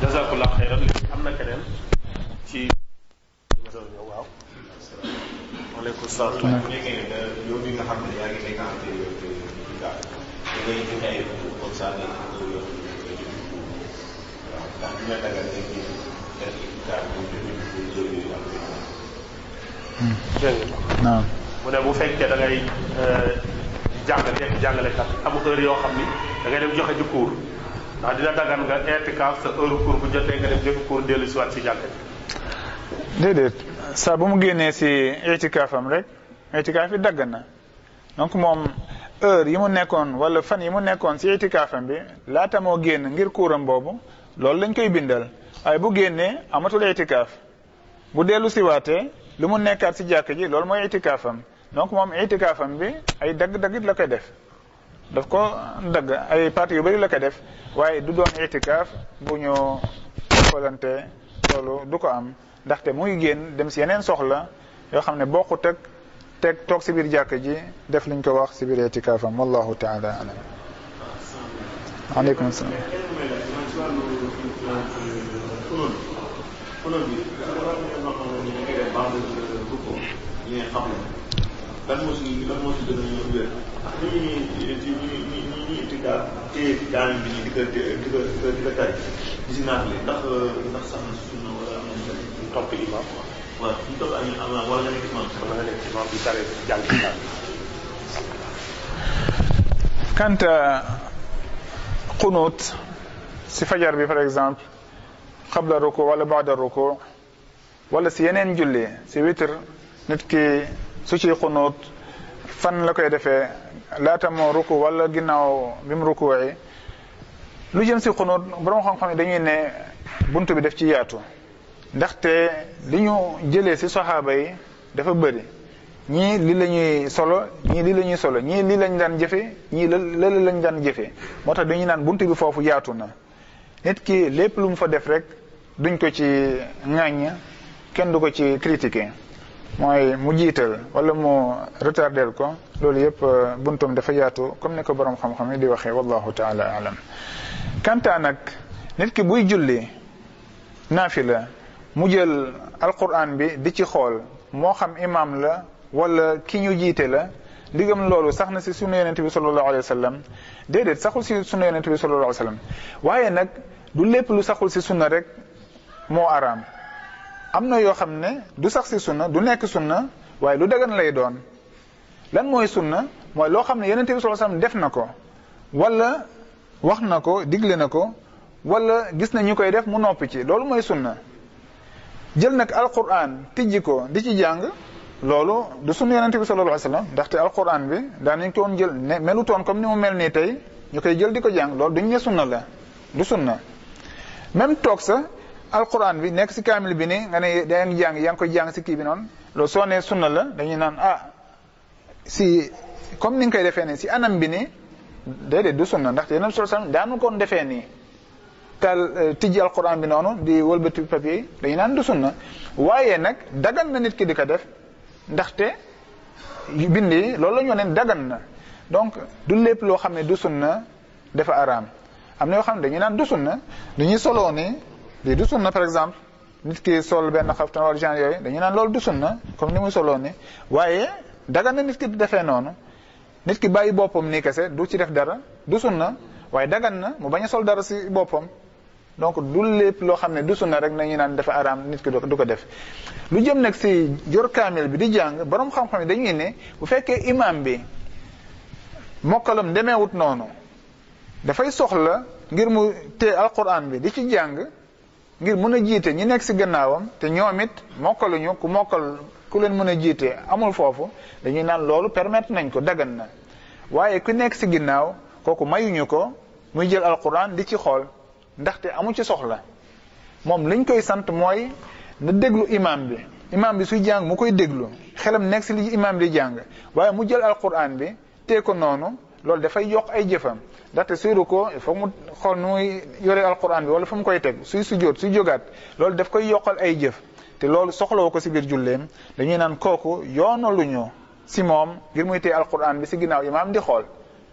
[SPEAKER 9] jazakallah xeyran léegi am na keneen ci waaw waaleykum salaam
[SPEAKER 6] bu nekkee ne yow bi nga xam ne yaa ngi fréquenté daal da ngay joxe ay comme ça nga yow yow waaw ndax dina dagal ne kii def daal bu joxe jël yi am
[SPEAKER 9] dégg nga
[SPEAKER 7] naam
[SPEAKER 9] mu ne bu fekkee da ngay jàngale nekk jàngalekat am heure yoo xam ni da ngay dem joxe ji cours ndax dina dagan nga intikaaf sa heure cours bu jotee nga dem joxe cours dellu si waat si jàngale
[SPEAKER 2] déedéet saa bu mu génnee si itikaafam rek itikaaf yi dagg na donc moom heure yi mu nekkoon wala fan yi mu nekkoon si itikaafam bi laata moo génn ngir kuuram boobu loolu lañ koy bindal waaye bu génnee amatul itikaaf bu dellu si waatee lu mu nekkaat si jàkk ji loolu mooy itikaafam donc moom itikaafam bi ay dagg-daggit la koy def daf ko dagg ay parties yu bëri la koy def waaye du doon itikaaf bu ñu xoolante loolu du ko am ndaxte muy génn dem si yeneen soxla yoo xam ne bokkut ak teg toog si biir jàkk ji def liñ ko wax si biir itikaafam wallahu taala alam aleykum salaam
[SPEAKER 6] lan moo si lan moo si gën a wér ndax ñu ñuy ci ñu ñu ñu ñu itikaaf téye ci daan bi ñu di ko di ko di ko di ko tari di si naafale ndax ndax sax na si sunna wala am na
[SPEAKER 9] topp imam
[SPEAKER 6] waaw ñu topp ak am wala nga nekk imam
[SPEAKER 9] wala nga nekk imam bi tare jàng ci daal
[SPEAKER 2] quant à qunut si fajar bi par exemple qabla ruku wala baada ruku wala si yeneen julli si witr nit ki su ci qunut fan la koy defee laata moo ruku wala ginnaaw bi mu rukuwee lu jëm si qunut borom xam-xam yi dañuy ne buntu bi def ci yaatu ndaxte li ñu jëlee si saxaaba yi dafa bëri ñii li la ñuy solo ñii li la ñuy solo ñii li lañ daan jëfe ñii la la lañ daan jëfe moo tax dañuy naan buntu bi foofu yaatu na nit ki lépp lu mu fa def rek duñ ko ci ŋàññ kenn du ko ci critiquer mooy mu jiital wala mu retardel ko loolu yëpp buntum dafa yaatu comme ni ko borom xam-xam yi di waxee wallahu taala alam kanta nag nit ki buy julli naafila mu jël alquran bi di ci xool moo xam imam la wala ki ñu jiite la ndigam loolu sax na si sunu yonente bi sallallahu alayhi wa sallam déedéet saxul si sunu yonente bi sallallahu alayhi wa sallam waaye nag du lépp lu saxul si sunna rek moo araam am na yoo xam ne du sax si sunna du nekk sunna waaye lu dagan lay doon lan mooy sunna mooy loo xam ne yonente bi sallallahu alayhi wa sallam def na ko wala wax na ko digle na ko wala gis na ñu koy def mu noppi ci loolu mooy sunna jël nag alquran tijji ko di ci jàng loolu du sunna yonente bi sallallahu alayhi wasallam ndaxte alquran bi daan nañ ko woon jël ne melutoon comme ni mu mel nii tey ñu koy jël di ko jàng loolu duñ ne sunna la du sunna même toog sa alquran bi nekk si kaamil bi nii nga ne da ngeen jàng yaa ngi koy jàng si kii bi noonu loolu soo nee sunna la dañuy naan ah si comme ni nga koy defee nii si anam bi nii déedéet du sunna ndaxte yonente bi sallallahu alayhi wasallam daanu koon defee nii tal tijji alquran bi noonu di wëlbati papier yi dañu naan du sunna waaye nag dagan na nit ki di ko def ndaxte bind yi loolu la ñu ne dagan na donc du lépp loo xam ne du sunna dafa araam am na yoo xam ne dañuy naan du sunna dañuy soloo ni lii du sunna par exemple nit ki sol benn xaftan wala genre yooyu dañuy naan loolu du sunna comme ni muy soloo ni waaye dagan na nit ki di defee noonu nit ki bàyyi boppam nii kese du ci def dara du sunna waaye dagan na mu bañ a sol dara si boppam donc du lépp loo xam ne du sunna rek nañu naan dafa araam nit ki du ko def lu jëm nag si jor kaamil bi di jàng borom xam-xam yi dañuy ne bu fekkee imam bi mokkalam demeewut noonu dafay soxla ngir mu tee alquran bi di ci jàng ngir mën a jiite ñi nekk si gannaawam te ñoom it mokkaluñu ku mokkal ku leen mën a jiite amul foofu dañuy naan loolu permettre nañ ko dagan na waaye ku nekk si ginnaaw kooku mayuñu ko muy jël alquran di ci xool ndaxte amu ci soxla moom liñ koy sant mooy na déglu imam bi imam bi suy jàng mu koy déglu xelam nekk si li imam di jàng waaye mu jël alquran bi tee ko noonu loolu dafay yokk ay jëfam ndaxte suy ruko il faut mu xool nu muy yore alquran bi wala fu mu koy teg suy sujjóot suy jógaat loolu daf koy yokkal ay jëf te loolu soxlawu ko si biir julleem dañuy naan kooku yoonaluñu si moom ngir muy tee alquran bi si ginnaaw imam di xool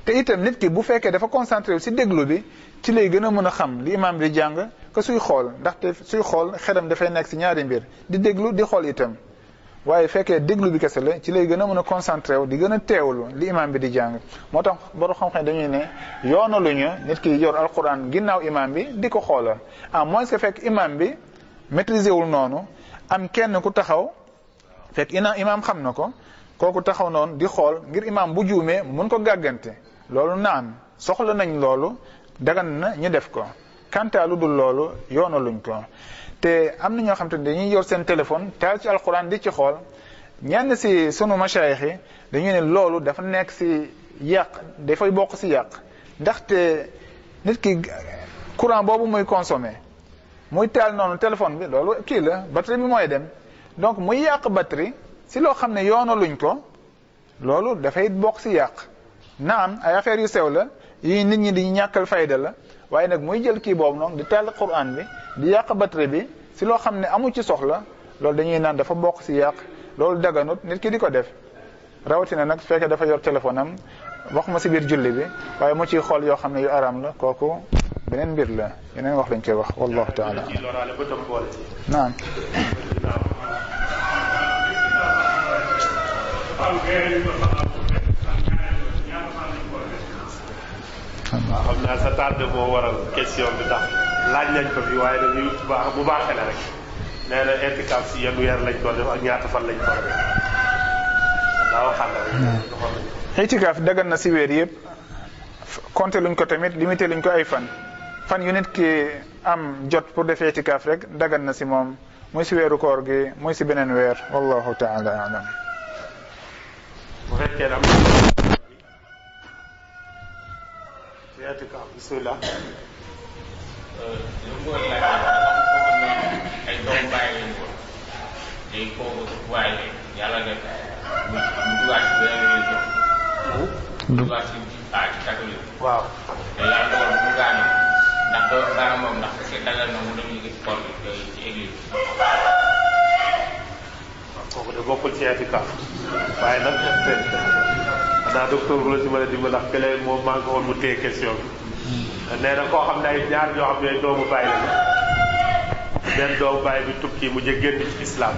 [SPEAKER 2] te itam nit ki bu fekkee dafa concentré wu si déglu bi ci lay gën a mën a xam li imam bi jàng que suy xool ndaxte suy xool xelam dafay nekk si ñaari mbir di déglu di xool itam waaye fekkee déglu bi kese la ci lay gën a mën a concentré wu di gën a teewlu li imam bi di jàng moo tax borom xam-xam dañuy ne yoonaluñu nit ki yor alquran ginnaaw imam bi di ko xoolal à moins que fekk imam bi maîtriser wul noonu am kenn ku taxaw fekk ina imam xam na ko kooku taxaw noonu di xool ngir imam bu juumee mun ko gàggante loolu naan soxla nañ loolu dagan na ñu def ko kanta lu dul loolu yoonaluñ ko te am na ñoo xam te ne dañuy yor seen téléphone taal ci alquran di ci xool ñenn si sunu mashayix yi dañuy ne loolu dafa nekk si yàq dafay bokk si yàq ndaxte nit ki courant boobu muy consommé muy taal noonu téléphone bi loolu kii la batterie bi mooy dem donc muy yàq batterie si loo xam ne yoonaluñ ko loolu dafay bokk si yàq naam ay affaires yu sew la yi nit ñi di ñàkkal fayda la waaye nag muy jël kii boobu noonu di taal quran bi di yàq batterie bi si loo xam ne amu ci soxla loolu dañuy naan dafa bokk si yàq loolu daganut nit ki di ko def rawatina nag su fekkee dafa yor téléphone am wax ma si biir julli bi waaye mu ciy xool yoo xam ne yu aram la kooku beneen mbir la yeneen wax lañ koy wax wallahu taala
[SPEAKER 9] ci loraale ba tam boole ci
[SPEAKER 2] naam
[SPEAKER 9] waaw xam naa sa tardé moo waral question bi tax laaj nañ ko fi waaye dañuy baax bu baaxee la rek nee na intikaaf si yenn weer lañ ko def ak ñaata fan lañ ko def daa waxal la rek doxal nañ ko.
[SPEAKER 2] itikaaf dagan na si weer yëpp compté luñ ko tamit limité luñ ko ay fan fan yu nit ki am jot pour def itikaaf rek dagan na si moom muy si weeru koor gi muy si beneen weer wallahu taala alam
[SPEAKER 9] bu fekkee ne am na ci intikaaf bismillah
[SPEAKER 10] lu mu doon laaj dafa am ay doomu bàyyi lañ ko léegi kooku waaye yàlla def mu mu dugaat ci beneen religion mu dugaat ci ah ci catholique
[SPEAKER 9] waaw
[SPEAKER 10] te yàlla dogal mu gaañu ndax doo gaana moom ndax est-ce que dagal na mu dem liggéey koor bi ci église
[SPEAKER 9] kooku de bokkul ci intikaaf waaye nag xanaa docteur bu la si mën a dimbali ndax kële moom maa ngi ko woon mu téye question bi nee na koo xam ne ay ñaar ñoo xam ne doomu bàyyi la benn doomu bàyyi bi tukki mu jë génn ci islam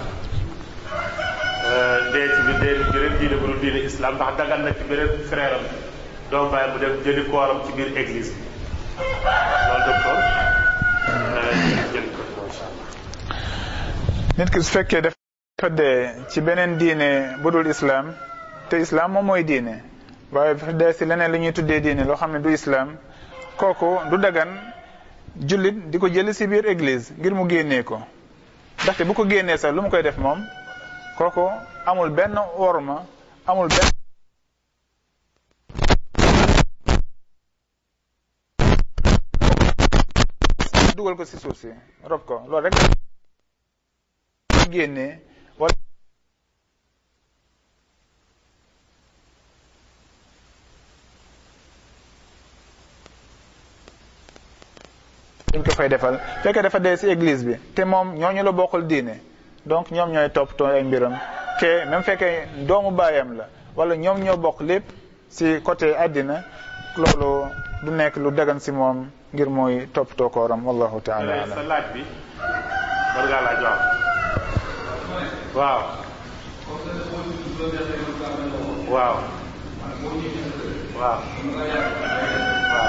[SPEAKER 9] dee ci bi dee ci beneen diine bu dul diine islam ndax dagal na ci beneen frère am doomu bàyyi mu dem jëli kooram ci biir église bi loolu docteur jël ko macha allah
[SPEAKER 2] nit ki su fekkee dafa dee ci beneen diine bu dul islam te islam moom mooy diine waaye dafa dee si leneen li ñuy tuddee diine loo xam ne du islam kooku du dagan jullit di ko jëli si biir église ngir mu génnee ko ndaxte bu ko génnee sax lu mu koy def moom kooku amul benn worma amul benn dugal ko si suuf si rob ko loolu rek génnee wala dañ ko fay defal fekkee dafa dee ci église bi te moom ñooñu la bokkul diine donc ñoom ñooy toppatoo ay mbiram te même fekkee doomu baayam la wala ñoom ñoo bokk lépp ci côté àddina loolu du nekk lu dagan ci moom ngir mooy toppatoo kooram wallahu taala
[SPEAKER 9] sa
[SPEAKER 2] alam
[SPEAKER 9] laaj bi war ngaa laaj waaw waaw waaw waaw waaw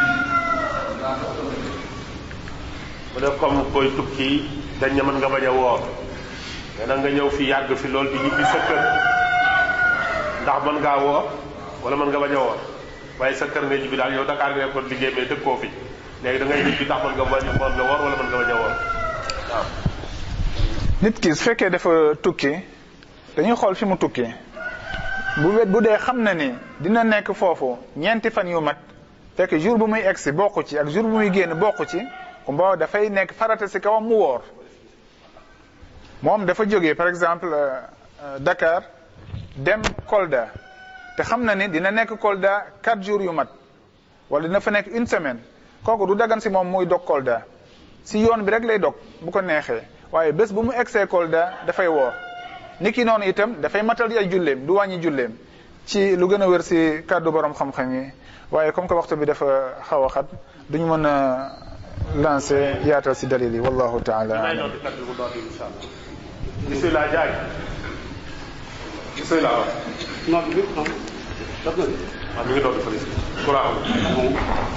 [SPEAKER 9] mu ne comme koy tukki dañ ne mën nga bañ a woor mais nag nga ñëw fi yàgg fi lool di ñibbi sa kër ndax mën ngaa woor wala mën nga bañ a woor waaye sa kër nga ñibbi daal yow Dakar nga nekkoon liggéey mais dëkkoo fi léegi da ngay ñibbi ndax mën nga bañ a mën nga woor wala mën nga bañ a woor waaw
[SPEAKER 2] nit ki su fekkee dafa tukki dañuy xool fi mu tukki bu wet bu dee xam na ni dina nekk foofu ñeenti fan yu mat fekk jour bu muy egsi bokku ci ak jour bu muy génn bokku ci kumba dafay nekk farata si kawam mu woor moom dafa jógee par exemple euh, euh, Dakar dem Kolda te xam na ni dina nekk Kolda quatre jours yu mat wala dina fa nekk une semaine kooku du dagan si moom muy dog Kolda si yoon bi rek lay dog bu ko neexee waaye bés bu mu egsee Kolda dafay woor ni ki noonu itam dafay matal ay julleem du wàññi julleem ci lu gën a wér si kàddu borom xam-xam yi waaye comme que waxtu bi dafa xaw a xat duñu mën a lancer yaatal si dalil yi wallahu taala
[SPEAKER 9] may
[SPEAKER 2] alam
[SPEAKER 9] noonu kaddu bu doon insha allah bismillah jaay bismillah waaw
[SPEAKER 4] non bi non daf na
[SPEAKER 9] waaw mi ngi doon fële si courant amul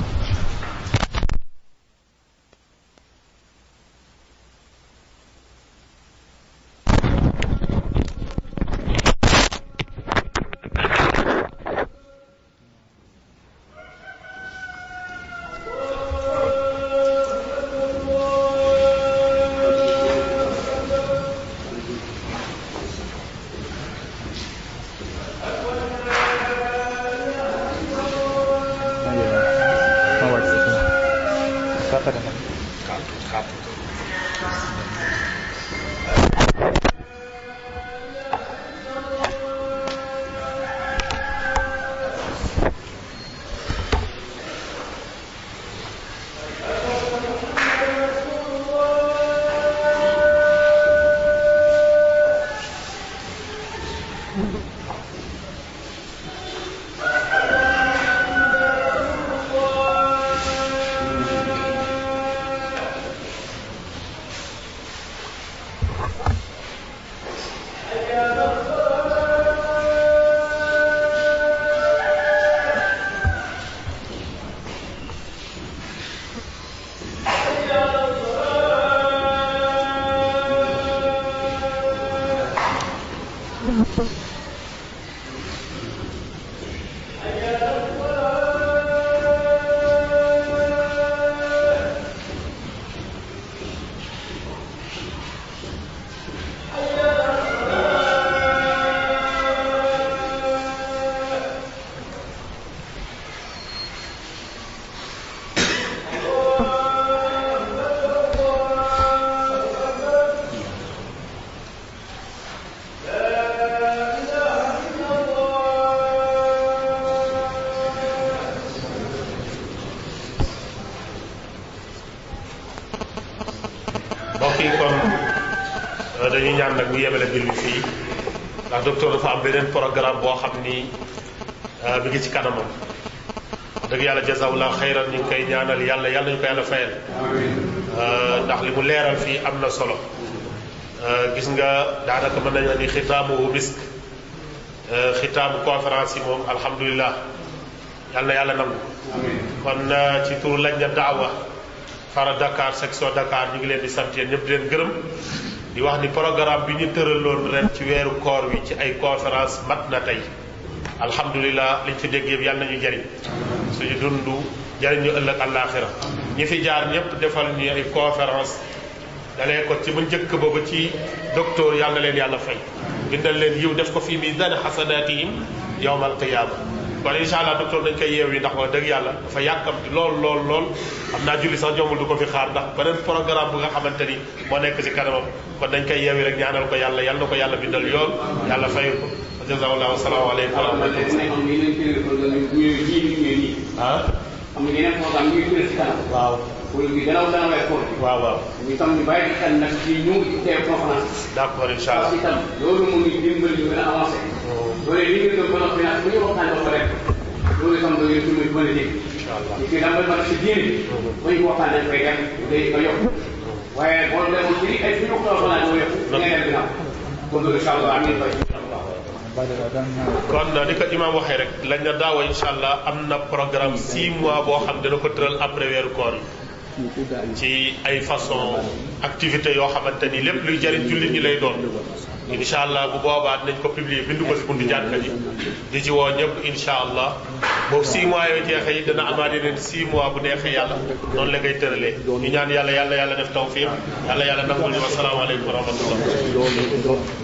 [SPEAKER 9] mbokk yi kon euh, dañuy ñaan nag ñu yemale mbir mi fii ndax docteur dafa am beneen programme boo xam ni euh, mi ngi ci kanamam wax dëgg yàlla jazawullah xayran ñu ngi koy ñaanal yàlla yàlla ñu ko yàlla fayal Euh, ndax li mu leeral fii am na solo Euh, gis nga daanaka mën nañu ni xitaamu misk Euh, xitaamu conférence yi moom alhamdulilah yàlla na yàlla nangu kon euh, ci turu lañ na daawa fara Dakar section Dakar ñu ngi leen di sant yéen ñëpp di leen gërëm di wax ni programme bi ñu tëraloon ren ci weeru koor wi ci ay conférence mat na tey alhamdulilah liñ fi dégg yëpp yàlla nañu jariñ suñu dundu jariñ ñu ëllëg àllaaxira ñi fi jaar ñëpp defal ñu ay conférence dalee ko ci ba njëkk ba ba ci docteur yàlla na leen yàlla fay bindal leen yiw def ko fii miisaan xasanaatihim yawmal qiyaama kon incha allah docteur dañ koy yeew yi ndax wax dëgg yàlla dafa yàkkamti lool lool lool xam naa julli sax jombul du ko fi xaar ndax beneen programme bu nga xamante ni moo nekk ci kanamam kon dañ koy yeew yi rek ñaanal ko yàlla yàlla na ko yàlla bindal yool yàlla fayal ko jazakallahu asalaamaaleykum wa rahmatullah ah
[SPEAKER 4] am na yeneen programme ñuy tuddee si kanam.
[SPEAKER 9] waaw
[SPEAKER 4] wala bi gannaaw dana way koor bi.
[SPEAKER 9] waaw waaw
[SPEAKER 4] ñu tam ñu bàyyi xel nag ci ñu ngi teew conférence.
[SPEAKER 9] d'accord incha allah
[SPEAKER 4] parce que itam loolu mu ngi dimbali ñu gën a avancé. loolu li ngeen doon ba noppi nag bu ñu waxtaanee ba pare loolu itam da ngeen dimbali mën a dégg.
[SPEAKER 9] incha allah
[SPEAKER 4] ñu koy dàmbali ma si diine bi. ba ñu waxtaanee koy dem day ba yokk. waaye boo demoon ci ay fi ñu ko waxtaanee ba yokk. da ngay dem ginnaaw. kon loolu incha allah amiin fay incha allah.
[SPEAKER 9] kon ni ko imam waxee rek lañ na daawa incha allah am na programme 6 mois boo xam dana ko tëral après weeru koor yi ci ay façon activité yoo xamante ni lépp luy jëriñ jullit ñi lay doon incha allah bu boobaa dinañ ko publier bindu ko si buntu jàkka ji di ci woo ñëpp incha allah boobu 6 mois yooyu jeexee yi dana amaat yeneen 6 mois bu neexee yàlla noonu la ngay tëralee ñu ñaan yàlla yàlla yàlla def tawfiq yàlla yàlla nangul ñu wasalaamaaleykum wa rahmatullah